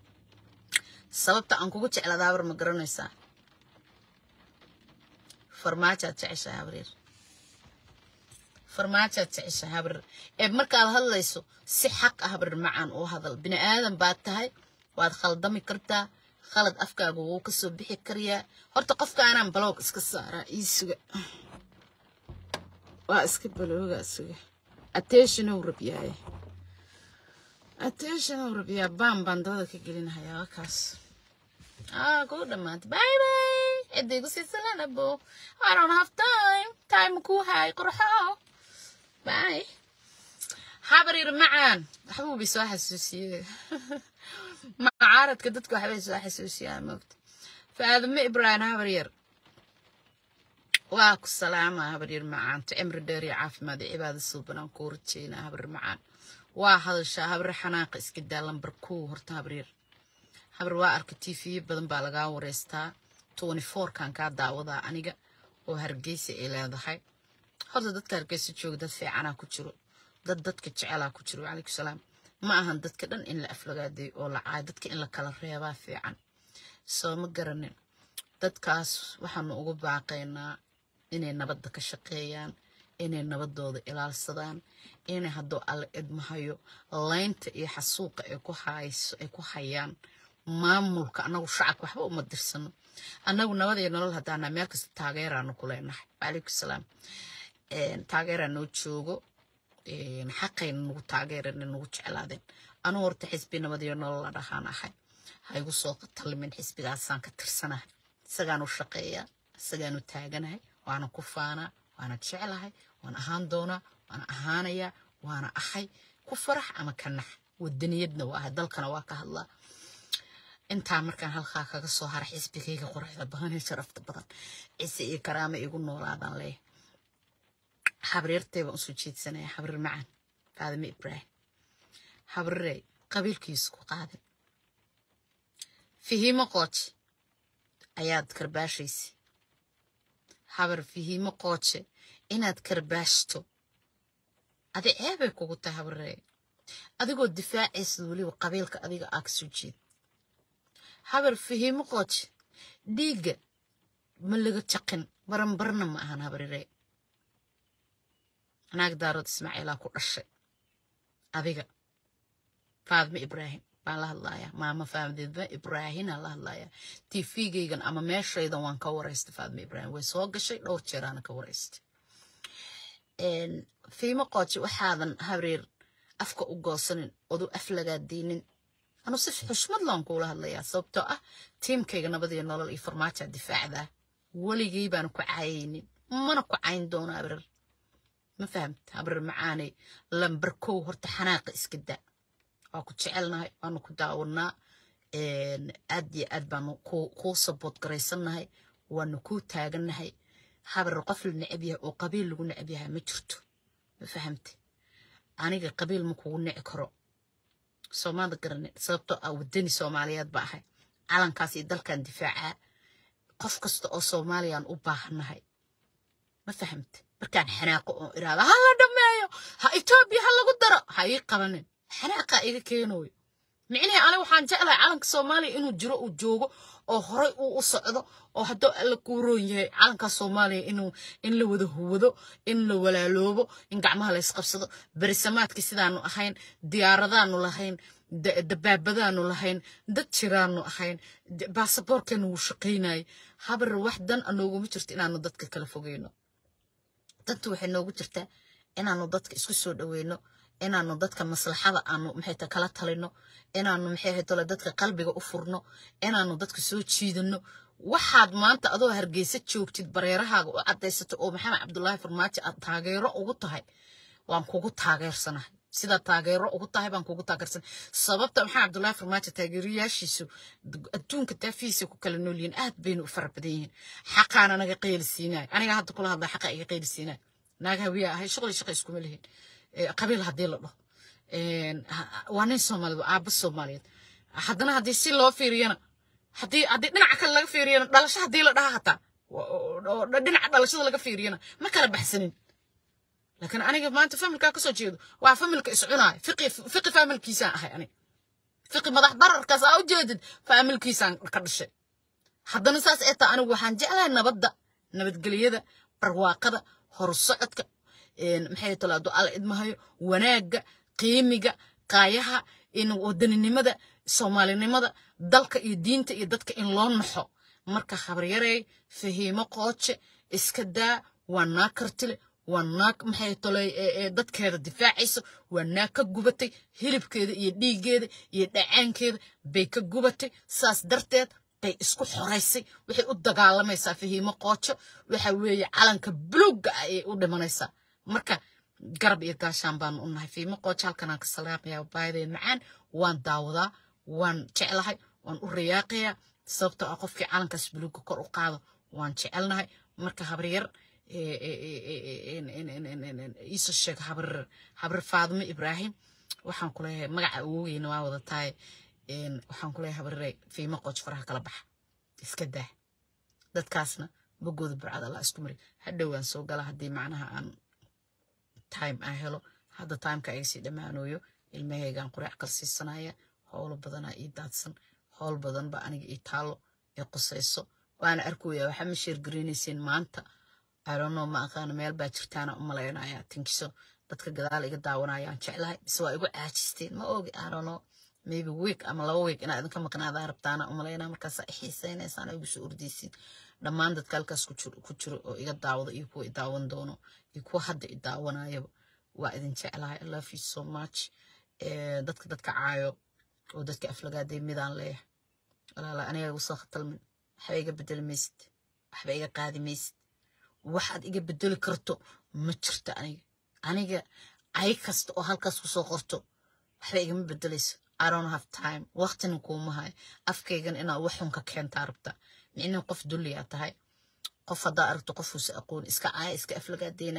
sababta aan kugu jecladaa habar ma garanaysaa farmaajaad jeceshahay habaryar farmaajaad jeceshahay habaryar ee markaad hadlayso si xaq ah habaryar macaan u hadal bini aadan baad tahay waad khaldami kartaa khalad afkaaga wuu ka soo bixi karayaa horta qofkaanaan baloog iska saaraa ii suga waa iska baloogaa suga attentionow rabyahay attentionow rabyaa baan baan dabada ka gelinahayaa waa kaas ah kuu dhammaantay bye bye ciddaygu siisalan abo i don't have time time kuu haay qorxo bye habaryar macaan waxbuu bay soo xasuusiyey macaaradka dadka waxbay soo xasuusiyaan moogta faadime ibraahim habaryar waa ku salaama habaryar macaanto cimri dheer iyo caafimaad iyo cibaado suuban aan kuu rajeynaa habaryar macaan waa hadashaa habaryar xanaaqa iska daa lambar kow horta habaryar habar waa arka tv badan baa lagaa wareystaa twenty fourkan kaa daawadaa aniga oo hargeysa ay leedahay horta dadka hargeysa jooga dad fiicanaa ku jiro dad dadka jecelaa ku jiro calaykum salaam ma ahan dadka dhan in la aflagaadeeyo oo la caayo dadka in la kala reebaa fiican soo ma garanin dadkaas waxaanu ugu baaqaynaa inay nabadda ka shaqeeyaan inay nabadooda ilaalsadaan inay hadduu alle idmahayo laynta iyo xasuuqa ay ku hayso ay ku hayaan maamulka annagu shacabka waxba uma dirsano annagu nabad iyo nolol haddaana meel kasta taageeraanu ku leenahay wacalaykum salaam taageeraa noo joogo xaqayna nagu taageerana nagu jeclaadeen anugu horta xisbi nabad iyo nolol la dhahaan ahay ha igu soo talimin xisbigaasaan ka tirsanahay isagaanu shaqeeyaa isagaanu taaganahay waana ku faanaa waana jeclahay waan ahaan doonaa waana ahaanayaa waana ahay ku farax ama ka nax wadaniyadna waa ahay dalkana waa ka hadlaa intaa markaan halkaa kaga soo hara xisbigayga quruxda badan ee sharafta badan cise iyo karaama igu noolaadaan leeyahay xabriirtay baan usoo jeedsanaya xabriir macaan faadime ibraahim xabriirey qabiilkiisu ku qaaday fihiimo qooje ayaad karbaashaysa habar fihiimo qooje inaad karbaashto adi ceebay kugu tahay habaree adigoo difaacaysa weliba qabiilka adiga aa ka soo jeed habar fihiimo qooje dhiigga ma laga jaqin baranbarna ma ahan habariree naag daarood ismaaciilaa ku dhashay adiga faadme ibraahim baan la hadlayaa maama faadme ibraahinaa la hadlayaa tifigaygan ama meeshaydan waan ka waraystay faadme ibraahim way soo gashay dhowr jeeraana ka waraystay fiimo qooji waxaadan habriir afka u goosanin odu af lagaa diinin anu si xushmad laan kuula hadlayaa sababtoo ah tiimkayga nabadiyo nolol iyo farmaajaa difaacdaa weligay baana ku caayaynin mana ku cayn doono habriir ma fahamta habriir macaanay lambar kow horta xanaaqa iska daa waa ku jecelnahay waanu ku daawanaa aad iyo aad baanu kuu sabood garaysannahay waanu kuu taagannahay habar qof la necab yahay oo qabiil lagu necab yahay ma jirto ma fahamte aniga qabiil ma kugu nici karo soomaalida garane sababtoo ah wadani soomaaliyeed ba ahay calankaas iyo dalkan difaacaa qof kasta oo soomaaliyaan u baahannahay ma fahamte markaan xanaaqo oo iraada ha la dhameeyo ha etoobiya ha lagu daro ha ii qabanin xanaaqaa iga keenooyo micnihii aniga waxaan jeclahay calanka soomaaliya inuu jiro uu joogo oo horay uu u socdo oo hadduu alla kuuroon yahay calanka soomaaliya inuu in la wada huwado in la walaaloobo in gacmaha la ysqabsado berisamaadkii sidaanu ahayn diyaaradaanu lahayn dabaabadaanu lahayn dad jiraanu ahayn baasaboorkeenu wuu shaqaynayay habar wax dan anooguma jirto inaanu dadka kala fogeyno dantu waxay noogu jirtaa inaanu dadka isku soo dhaweyno inaanu dadka maslaxada aanu maxayta kala talino inaanu maxay tole dadka qalbiga u furno inaanu dadka soo jiidano waxaad maanta adoo hargeysa joogtid bareerahaaga u cadaysato oo maxamed cabdulaahi farmaajo aad taageero ugu tahay waan kugu taageersanahay sidaa taageero ugu tahay baan kugu taageersan sababta maxamed cabdulaahi farmaajo taageerayaashiisu adduunka daafihiisa ku kala noolyihiin aad baynu u fara badan yihiin xaqaana naga qeyli siinaay aniga hadda kula hadlaa xaqa iga qeyli siinaay naag hawiya ahay shuqli shaqa iskuma lihin qabiil haddii la dhaho waa nin soomaaliyeed waa aaba soomaaliyeed haddana haddii si loo fiiriyana haddii haddii dhinaca kale laga fiiriyana dhalasho haddii la dhaha hataa oo dhinaca dhalashada laga fiiriyana ma kala baxsanin laakiin aniga maanta familkaa kasoo jeedo waa familka iscunaay fiqi fiqi familkiisaan ahay aniga fiqi madax bararkaas aa u jeedid familkiisaan ka dhashay haddana saas ee taa anigu waxaan jeclahay nabadda nabadgelyada barwaaqada horsocodka maxay tolaado alla idmahayo wanaagga qiimiga qaayaha in wadaninimada soomaalinimada dalka iyo diinta iyo dadka in loo naxo marka habaryarey fahiimo qooje iska daa waa naag kartile waa naag maxay tolay dadkeeda difaacayso waa naag ka gubatay hilibkeeda iyo dhiiggeeda iyo dhacaankeeda bay ka gubatay saas darteed bay isku xoraysay waxay u dagaalamaysaa fahiimo qoojo waxa weeye calanka buluugga ah ayay u dhimanaysaa marka garab iyo gaashaan baanu u nahay fiimo qoojo halkanaan ka salaamayaa baayadeen macaan waan daawadaa waan jeclahay waan u rayaaqayaa sababtoo ah qofkii calankaas buluugga kor u qaado waan jecelnahay marka habaryar iisoo sheeg habar habar faadimo ibraahim waxaan ku leeyahay magaca awogeyna waa wada tahay waxaan ku leeyahay habarre fiimo qooj faraha kala baxa iska daa dadkaasna bogooda burcad allah isku mari hadhowaan soo gala haddii macnaha aan time aan helo hadda timeka iga sii dhammaanooyo ilmahaygaan quraac kala siisanaya howlo badanaa ii daadsan howl badan ba aniga ii taalo ee qusayso waana arkoyaa waxaa ma sheergaraynaysiin maanta arono ma aqaano meel baa jirtaana u malaynaya tinkiso dadka gadaal iga daawanayaan jeclahay bise waa igu caajisteen ma ogi arono maybe week ama laba week inaa idinka maqnaadaa rabtaana u malaynaa markaasaa i xiisaynaysaan igu soo ordaysiin dhammaan dadka halkaas ku jiro oo iga daawada iyo kuwa i daawan doono iyo kuwa hadda i daawanayaba waa idin jeclahay i love you so much dadka dadka caayo oo dadka aflagaaday midaan leeyahay walaala aniga igu soo khatalmin waxba iga bedeli maysid waxba iga qaadi maysid waxaad iga bedeli karto ma jirto aniga aniga ay kasta oo halkaas kusoo qorto waxba igama bedelayso i don't have time waqtina kuuma hayo afkaygan inaad waxun ka keentaa rabta micnaa qof dulliyaa tahay qof haddaa aragto qofuusa aqoon iska caaya iska aflagaadeynay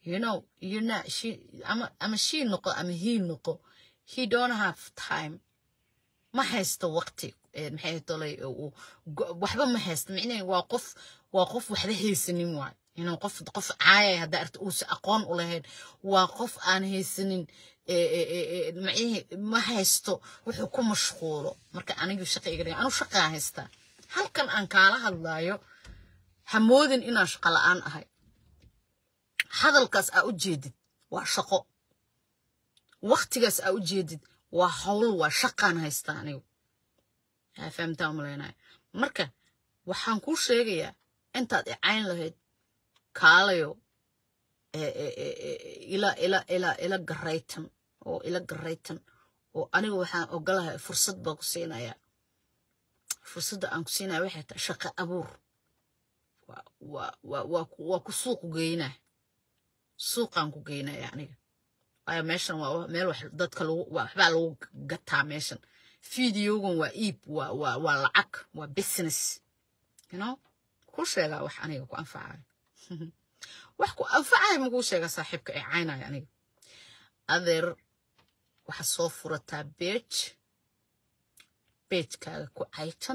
you know you not she ama ama she noqo ama he noqo he don't have time ma haysto waqti maxay tolay waxba ma haysto micnaheedu waa qof waa qof waxba haysanin waay inuu qof qof caayay hadda arta uusa aqoon u lahayn waa qof aan haysanin macnihi ma haysto wuxuu ku mashquulo marka anigu shaqa iga dhigan anu shaqaa haystaa halkan aan kaala hadlaayo hamoodin inaan shaqo la'aan ahay hadalkaas aa u jeedid waa shaqo waktigaas aa u jeedid waa hawl waa shaqaan haystaa anigu yaa fahamtaa umalaynaya marka waxaan kuu sheegayaa intaad icayn lahayd kaalayo ila ila ila ila garaytan oo ila garaytan oo aniga waxaan ogolahay fursad baan ku siinayaa fursadda aan ku siinaya waxay tahay shaqo abuur waa ku suuq geynaa suuqaan ku geynaya aniga waayo meeshan waa meel wax dadka lagu waxbaa lagu gataa meeshan fideogan waa iib waa waa waa lacag waa business you know ku sheegaa wax aniga ku anfacayo wax ku anfacayo makuu sheegaa saaxiibka ee caynaya aniga adeer waxaa soo furataa beej beejkaaga ku caytan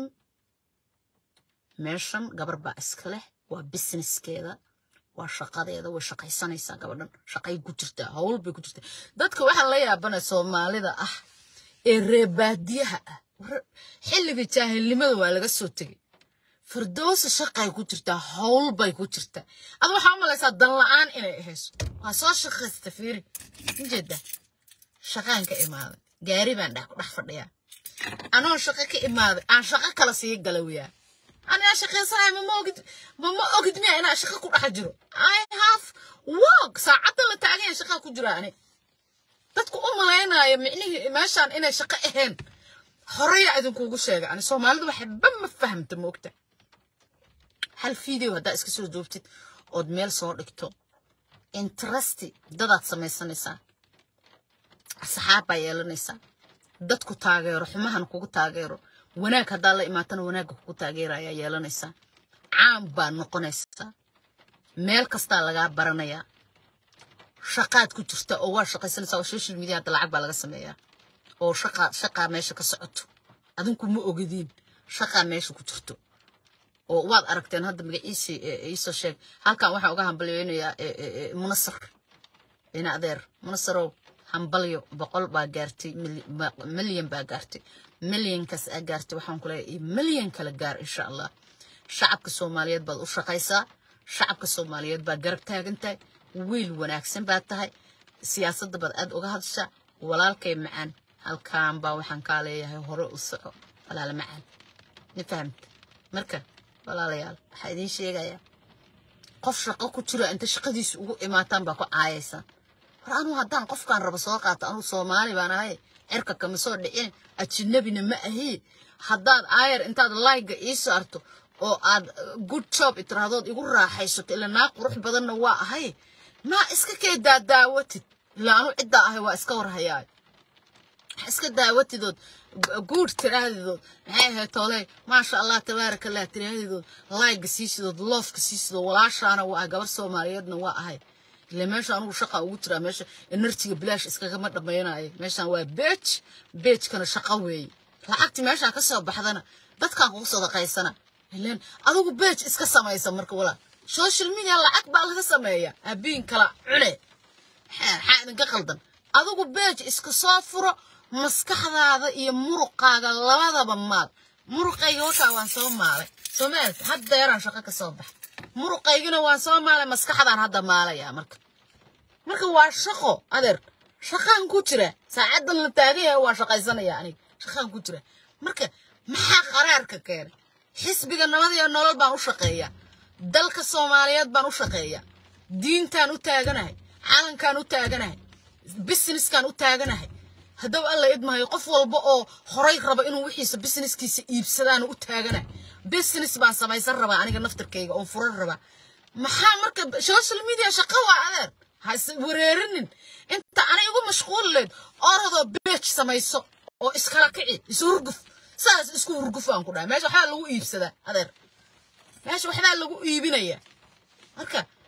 meeshan gabar baa iska leh waa businesskeeda waa shaqadeeda way shaqaysanaysaa gabadhan shaqay ku jirtaa howl bay ku jirtaa dadka waxaa la yaabanaya soomaalida ah ee reebaadiyaha ah xilliga jaahilnimada waa laga soo tegay firdowsa shaqay ku jirtaa howl bay ku jirtaa ada waxaa u malaysaa dan la-aan inay ahayso waa soo shaqaysta fiiri ujeeda shaqaan ka imaaday gaari baan dhex dhex fadhiyaa anoo shaqo ka imaaday aan shaqo kala sii galawiyaa anigaa shaqaysanaya mama ogid mama ogid miya inaa shaqo ku dhex jiro i have work saacadda la taaganya shaqaa ku jira ani dadku u malaynaya micnihii meeshaan inay shaqo ahayn horeya idinkuugu sheega ani soomaalidu waxba ma fahamta moogta hal video haddaa iska soo joogtid ood meel soo dhigto interesti dadaad samaysanaysaa asxaab baa yeelanaysaa dadku taageero xumahan kugu taageero wanaag haddaa la imaatana wanaagga kugu taageerayaa yeelanaysaa caam baa noqonaysaa meel kastaa lagaa baranayaa shaqaad ku jirta oo waa shaqaysanaysaa oo social media hadda lacag baa laga sameeyaa oo shaqaa shaqaa meesha ka socoto adinku ma ogadiin shaqaa meesha ku jirto oo waad aragteen hadda magaciisi iisoo sheeg halkan waxaan uga hambalyeynayaa munasar ina adeer munasarow hambalyo boqol baa gaartay milyan baa gaartay milyankaas aa gaartay waxaan ku leeyahay milyan kala gaar insha allah shacabka soomaaliyeed baad u shaqaysaa shacabka soomaaliyeed baa garab taagan tahay wiil wanaagsan baad tahay siyaasadda baad aad uga hadashaa walaalkay macaan halkaan baa waxaan kaa leeyahay hore u soco walaala macaan ma fahamta marka walaalayaal waxaa idiin sheegayaa qof shaqo ku jiro inta shaqadiisa ugu imaataan baa ku caayaysaa war anuu haddaan qofkaan rabo soo qaato anuu soomaali baan ahay cirka kama soo dhicin ajinabina ma ahi haddaad aayar intaad layga ii saarto oo aad good job itirahdood igu raaxaysato ila naa qurux badanna waa ahay maa iska kee daadaawatid ilaa anuu ciddaa ahay waa iska warhayaa iska daawatidood guud tiraahdidood maxay ahayd tooley maasha allah tabaaraka allah tiraahdidood layga siisidood loofka siisidood walaashaana waa ah gabar soomaaliyeedna waa ahay ile meesha anugu shaqa ugu jiraa meesha enerjiga bilaash iskagama dhammaynayo meeshaan waa beej beejkana shaqa weeye lacagti meeshaa ka soo baxdana dadkaa kugu sadaqaysana ileen adigu beej iska samaysa marka walaa social media lacag baa laga sameeya abiin kala cune maxaa idinka qaldan adigu beej iska soo furo maskaxdaada iyo muruqaaga labadaba maal muruqayga wakaa waan soo maalay soomaalka haddeeraan shaqo ka soo baxa muruqaygina waan soo maalay maskaxdaan hadda maalayaa marka marka waa shaqo adeer shaqaan ku jira saacaddan la taagan yahay waa shaqaysanaya aniga shaqaan ku jira marka maxaa qaraarka keenay xisbiga nabad iyo nolol baan u shaqeeyaa dalka soomaaliyeed baan u shaqeeyaa diintaan u taaganahay calankaan u taaganahay businesskaan u taaganahay haddaba alla idmahayo qof walba oo horay raba inuu wixiisa businesskiisa iibsadaan u taaganahay business baan samaysan rabaa aniga naftarkayga oon furan rabaa maxaa marka social media shaqo waa adeer ha is wareerinin inta ana igu mashquul leed orodoo beej samayso oo iskala kici is hurguf saas isku hurguf aan ku dhahay meesha waxbaa lagu iibsadaa adeer meesha waxbaa lagu iibinayaa marka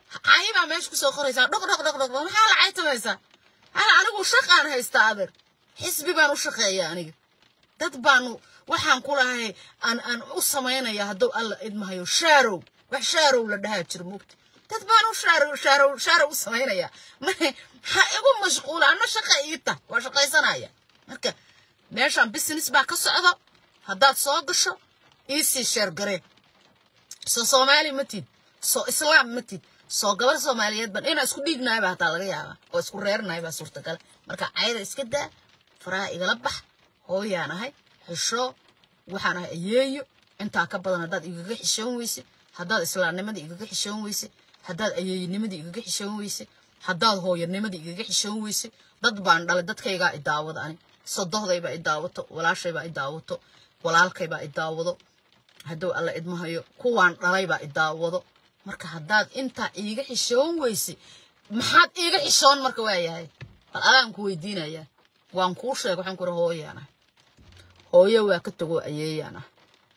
cayi baa meesha kusoo qoraysaa dhoq dhoq dhoq dhoq maxaa la caytamaysaa hala anigu shaqaan haystaa adeer xisbi baan u shaqeeya aniga dad baanu waxaan ku lahay aan aan u samaynaya hadduu alla idmahayo shaarow wax shaarow la dhahaa jira mugta dad baan u shaarow shaarow shaarow u samaynaya mane ha igu mashquula ana shaqa iita waa shaqaysanaya marka meeshaan business baa ka socda haddaad soo gasho iisii sheergaree soo soomaali ma tid soo islaam ma tid soo gabar soomaaliyeed ban inaa isku dhiignahay baa hataa laga yaabaa oo isku reernahay baa suurtagala marka cayda iska daa faraha igala bax hooyaan ahay xishoo waxaan ahay ayeeyo intaa ka badan haddaad igaga xishoon weyse haddaad islaamnimadii igaga xishoon weyse haddaad ayeeyinimadii igaga xishoon weyse haddaad hooyanimadii igaga xishoon weyse dad baan dhalay dadkaygaa i daawada ani sodohdaybaa i daawato walaashaybaa i daawato walaalkaybaa i daawado hadduu alla idmahayo kuwaan dhalaybaa i daawado marka haddaad intaa iiga xishoon weyse maxaad iiga xishoon marka waayahay bal adaan ku weydiinayaa waan kuu sheega waxaan ku iri hooyaan ah hooyo waa ka tagoo ayeeyaan ah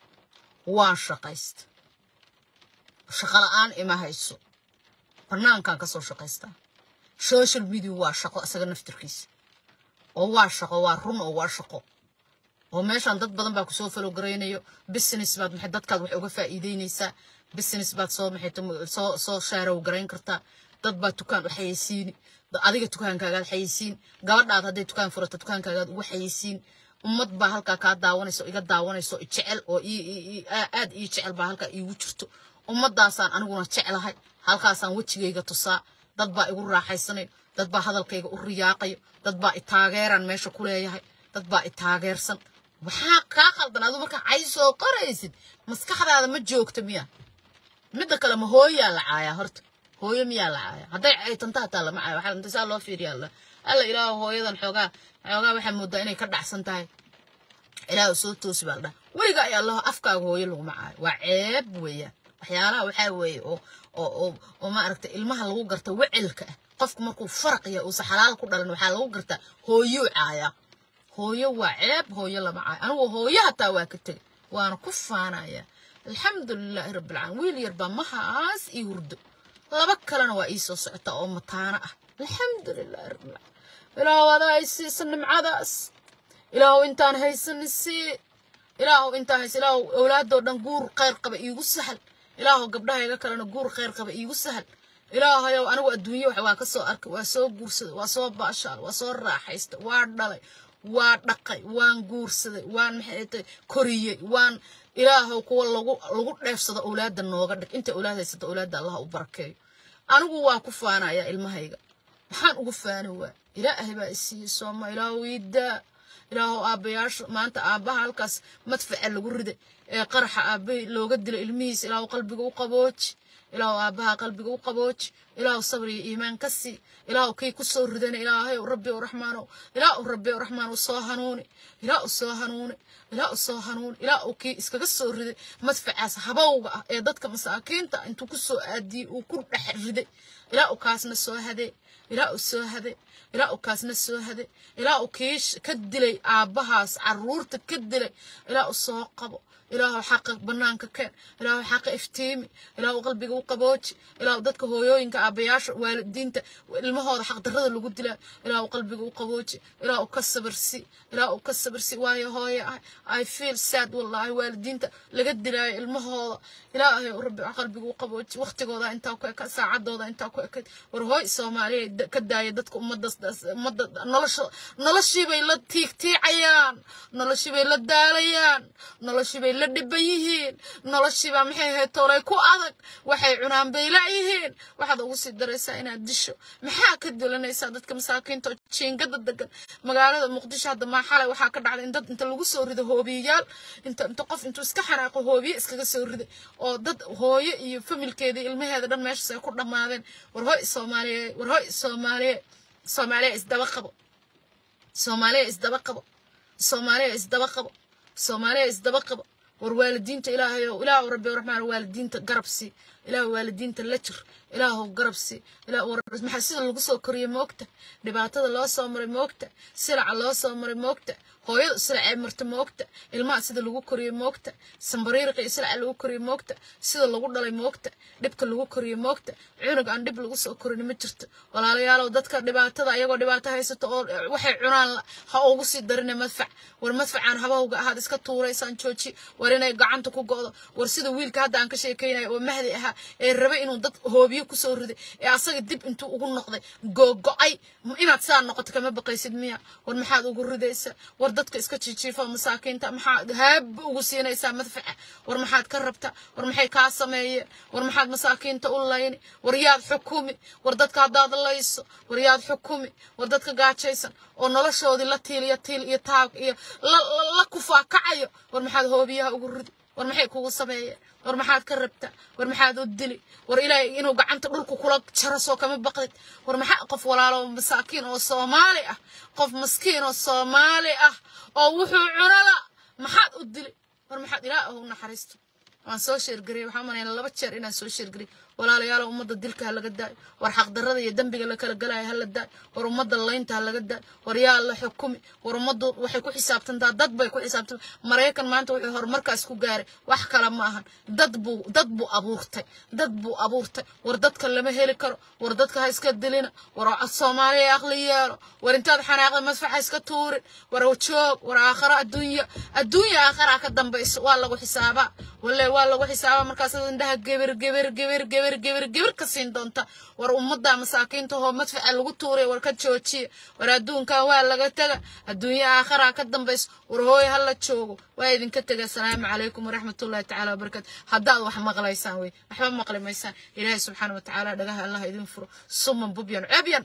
waan shaqaysta shaqo la'aan ima hayso banaankaan ka soo shaqaystaa social media waa shaqo isaga naftirkiisa oo waa shaqo waa run oo waa shaqo oo meeshaan dad badan baa kusoo falow garaynayo business baad maxay dadkaad wax uga faa'iideynaysaa business baad soo maxay soo soo shaarow garayn kartaa dad baa dukaan u xayeysiini adiga dukaankaagaad xayeysiin gabadhaad hadday dukaan furato dukaankaagaad ugu xayeysiin ummad baa halkaa kaa daawanayso iga daawanayso jecel oo aad ii jecel baa halkaa iigu jirto ummadaasaan aniguna jeclahay halkaasaan wejigayga tusaa dad baa igu raaxaysanayo dad baa hadalkayga u riyaaqayo dad baa i taageeraan meesha ku leeyahay dad baa i taageersan maxaa kaa qaldan aduu markaa cay soo qoraysid maskaxdaada ma joogta miya midda kale ma hooyaa la caayaa horta hooyo miyaa la caaya hadday caytanta hataa lama caayo waxaa inta saa loo fiiriya alla alla ilaahu hooyadan xoogaa xoogaa waxaa moodaa inay ka dhacsan tahay ilaahu soo toosi baa la dhaha weliga ay allaho afkaaga hooyo laguma caayo waa ceeb weeyaan waxyaalaha waxaa weeye oo oo oo oo maaragta ilmaha lagu garta wecelka ah qofku markuu faraq yahay uusa xalaal ku dhalan waxaa lagu gartaa hooyuu caaya hooyo waa ceeb hooyo lama caayo anigu hooyo hataa waa ka tegay waana ku faanaya alxamdulilaahi rabbilcaalamiin wiil yar baa mahaas ii hurdo laba kalena waa ii soo socota oo mataano ah alxamdulilahi rabbilcaalamiin ilaahu adaa ay siisa nimcadaas ilaahu intaan haysan sii ilaahu intaan haysa ilaahu awlaadoo dhan guur khayr qaba iigu sahal ilaahu gabdhahayga kalena guur khayr qaba iigu sahal ilaahayow anigu adduunye wax waa ka soo arkay waa soo guursaday waa soo baashaal waa soo raaxaystay waa dhalay waa dhaqay waan guursaday waan maxay koriyey waan ilaahow kuwa lagu lagu dheefsado awlaadda nooga dhig inta awlaad haysata awlaadda allah u barakeeyo anigu waa ku faanayaa ilmahayga maxaan ugu faani waa ilaahay baa isiiyey sooma ilaahu iidaa ilaahow aabbayaasha maanta aabbaha halkaas madfaca lagu riday ee qaraxa aabbahi looga dilay ilmihiisa ilaahu qalbiga u qabooji ilaahu aabbaha qalbiga u qabooji ilaahu sabri iyo iimaan ka sii ilaahu kii ku soo ridana ilaahay rabbi o raxmaanow ilaahu rabbi o raxmaanow soo hanuuni ilaahu soo hanuuni ilaahu soo hanuuni ilaahu kii iskaga soo riday madfacaas habowga ah ee dadka masaakiinta intuu ku soo aadiyey uu ku dhex riday ilaahu kaasna soo hadee ilaahu soo hadee ilaahu kaasna soo hadee ilaahu kii ka dilay aabbahaas caruurta ka dilay ilaahu soo qabo ilaahu xaqa banaanka keen ilaahu xaqa iftiimi ilaahu qalbiga u qabooji ilaahu dadka hooyooyinka aabbayaasha waalidiinta ilmahooda xaq darrada lagu dilaa ilaahu qalbiga u qabooji ilaahu ka sabirsi ilaahu ka sabirsi waayo hooye ah i feel sad wallahi waalidiinta laga dilaayo ilmahooda ilaahay rabbi qalbiga u qabooji waqtigooda intaa ku eka saacadooda intaa ku ekayd war hooy soomaaliya ka daaya dadka ummaddas ummadda nolosha noloshiibay la tiigtiicayaan noloshiibay la daalayaan noloshiibay la dhiban yihiin noloshiibaa maxay ahayd toolay ku adag waxay cunaan bay la'yihiin waxaad ugu sii daraysaa inaad disho maxaa ka dilanaysaa dadka masaakiinta oo jiingada degan magaalada muqdisho hadda maa xalay waxaa ka dhacday in dad inta lagu soo rido hoobiyayaal inta inta qof intuu iska xanaaqo hoobiye iskaga soo riday oo dad hooyo iyo familkeeda ilmaheeda dhan meeshaas ay ku dhammaadeen war hoy soomaaliye war hoy soomaaliye soomaaliya isdaba qabo soomaaliya isdaba qabo soomaaliya isdaba qabo soomaaliya isdaba qabo war waalidiinta ilaahayow ilaahu rabbi raxmaan waalidiinta garabsi ilaahu waalidiinta la jir ilaahu garabsi maxaa sida lagu soo koriyey moogta dhibaatada loo soo maray moogta silaca loo soo maray moogta hooyada islacee marta moogta ilmaha sida lagu koriyo moogta sambariiriqa islaca lagu koriyo moogta sida lagu dhalay moogta dhibka lagu koriyo moogta cunug aan dhib lagu soo korin ma jirto walaalayaalow dadka dhibaatada ayagoo dhibaato haysato oo waxay cunaan ha ugu sii darina madfac war madfacaan habahowga ahaad iska tuuraysaan jooji war inay gacanta ku go'do war sida wiilka hadda aan ka sheekaynayo oo mahdi ahaa ee rabe inuu dad hoobiyo kusoo riday ee asaga dib intuu ugu noqday googo'ay inaad saa noqoto kama baqaysid miya war maxaad ugu ridaysaa war dadka iska jijiifa masaakiinta maxaad haaba ugu siinaysaa madfaca war maxaad ka rabtaa war maxay kaa sameeyeen war maxaad masaakiinta u layni war yaad xukumi war dadka haddaad layso war yaad xukumi war dadka gaajaysan oo noloshoodii la tiil iyo tiil iyo taag iyo la kufaa kacayo war maxaad hoobiyaha ugu ridi war maxay kugu sameeyeen war maxaad ka rabtaa war maxaad u dili war ilaahay inuu gacanta dhulka kula jaro soo kama baqdid war maxaa qof walaalo masaakiin oo soomaali ah qof maskiin oo soomaali ah oo wuxuu cunala maxaad u dili war maxaad ilaah u naxariisto waan soo sheergariyay waxaan manaynaa laba jeer inaan soo sheergariyay walaalayaal ummadda dilka ha laga daayo war xaqdarrada iyo dembiga la kala galaayo ha la daayo war ummadda laynta ha laga daayo war yaa la xukumi war ummaddu waxay ku xisaabtantaa dad bay ku xisaabtantaa maraykan maanta wuxuu horumarkaas ku gaaray wax kale ma ahan dad buu dad buu abuurtay dad buu abuurtay war dadka lama heli karo war dadka ha iska dilina war soomaaliya aqli yeelo war intaad xanaaqda madfax ha iska tuurin war joog war aakhara adduunya adduunya aakhara ka dambayso waa lagu xisaabaa walle waa lagu xisaabaa markaas indhaha geber geber geber geber geber geber ka siin doonta war ummadda masaakiinta hoo madfaca lagu tuuray war ka joojiya war adduunkan waa laga tega adduunya aakhara ka dambayso war hooy ha la joogo waa idinka tega asalaamu calaykum waraxmatullahi tacaala wabarakaatu haddaad wax maqlaysaan wey waxba maqli maysaan ilaahay subxaana watacaala dhagaha allah idin furo suman bubyan cebyan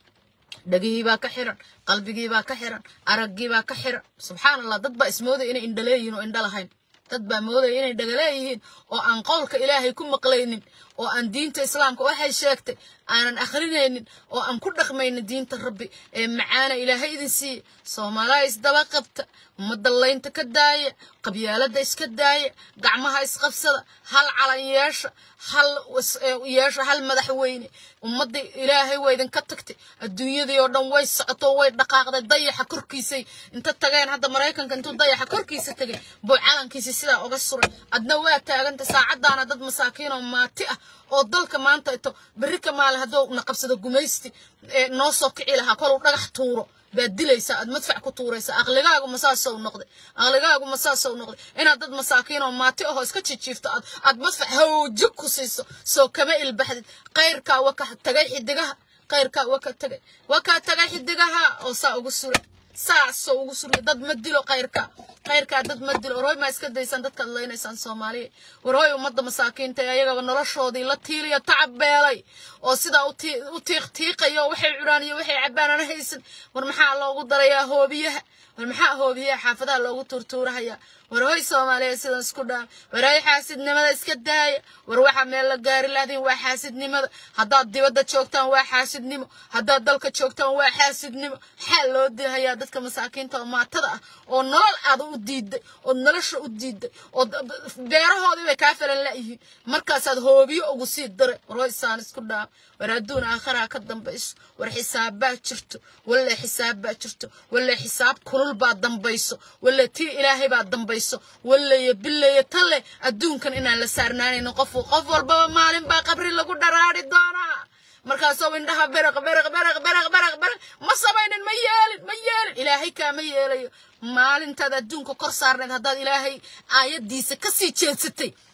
dhagihii baa ka xiran qalbigii baa ka xiran araggii baa ka xiran subxaan allah dad baa ismoodaya inay indha leeyihiin oo indha lahayn dad baa moodaya inay dhaga leeyihiin oo aan qowlka ilaahay ku maqlaynin oo aan diinta islaamka waxay sheegtay aanan akhrinaynin oo aan ku dhaqmaynin diinta rabbi ee macaana ilaahay idin siiya soomaaliha isdaba qabta ummadda laynta ka daaya qabyaaladda iska daaya gacmaha isqabsada hal calan yeesha hal yeesha hal madaxweyne ummadda ilaahay waa idinka tagtay adduunyadii oo dhan way socoto way dhaqaaqday dayaxa korkiisay inta tageen hadda maraykanka intuu dayaxa korkiisa tegay buu calankiisi sidaa uga suray adna waa taaganta saacadaana dad masaakiin oo maati ah oo dalka maanta ito berri ka maalin hadduu na qabsado gumaysti noo soo kici lahaa koluu dhagax tuuro baad dilaysaa aad madfac ku tuuraysaa aqligaagu masaasow noqday aqligaagu masaasow noqday inaad dad masaakiin oo maati ahoo iska jijiifto aad aad madfac hawjig ku siiso soo kama ilbaxdid qayrkaa waka tagay xidigaha qayrkaa waka tagay waka tagay xidigaha oo saa ugu suray saasoo ugu suray dad ma dilo qayrka qayrkaa dad ma dilo warhoy maa iska daysaan dadkaad leynaysaan soomaaliya warhoy ummadda masaakiinta ee ayagaba noloshoodii la tiiliyo tacab beelay oo sidaa u tiiq tiiqayo waxay cunaan iyo waxay cabbaan aan haysan war maxaa loogu darayaa hoobiyaha war maxaa hoobiyaha xaafadaha loogu tuurtuurahayaa war hoy soomaaliya sidan isku dhaa war hay xaasidnimada iska daaya war waxaa meel la gaari lahdin waa xaasidnimada haddaad dibadda joogtaan waa xaasidnimo haddaad dalka joogtaan waa xaasidnimo maxaa loo dihayaa dadka masaakiinta oo maatada ah oo nolol aada u diiday oo nolosha u diiday oo beerahoodii bay kaa falan la'yihiin markaasaad hoobiyo ugu sii daray war hoy saan isku dhaa war adduun aakharaa ka dambayso war xisaabbaa jirto walle xisaabbaa jirto walle xisaab kulul baa dambayso walle tii ilaahay baa dambayso walleyo billeyo talle adduunkan inaan la saarnaanayno qof qof walbaba maalin baa qabri lagu dharaari doonaa markaasoo indhaha beraq beraq beraq beraq beraq beraq ma samaynin ma yeelin ma yeelin ilaahay kaama yeelayo maalintaad adduunka kor saarneed haddaad ilaahay aayaddiisa ka sii jeedsatay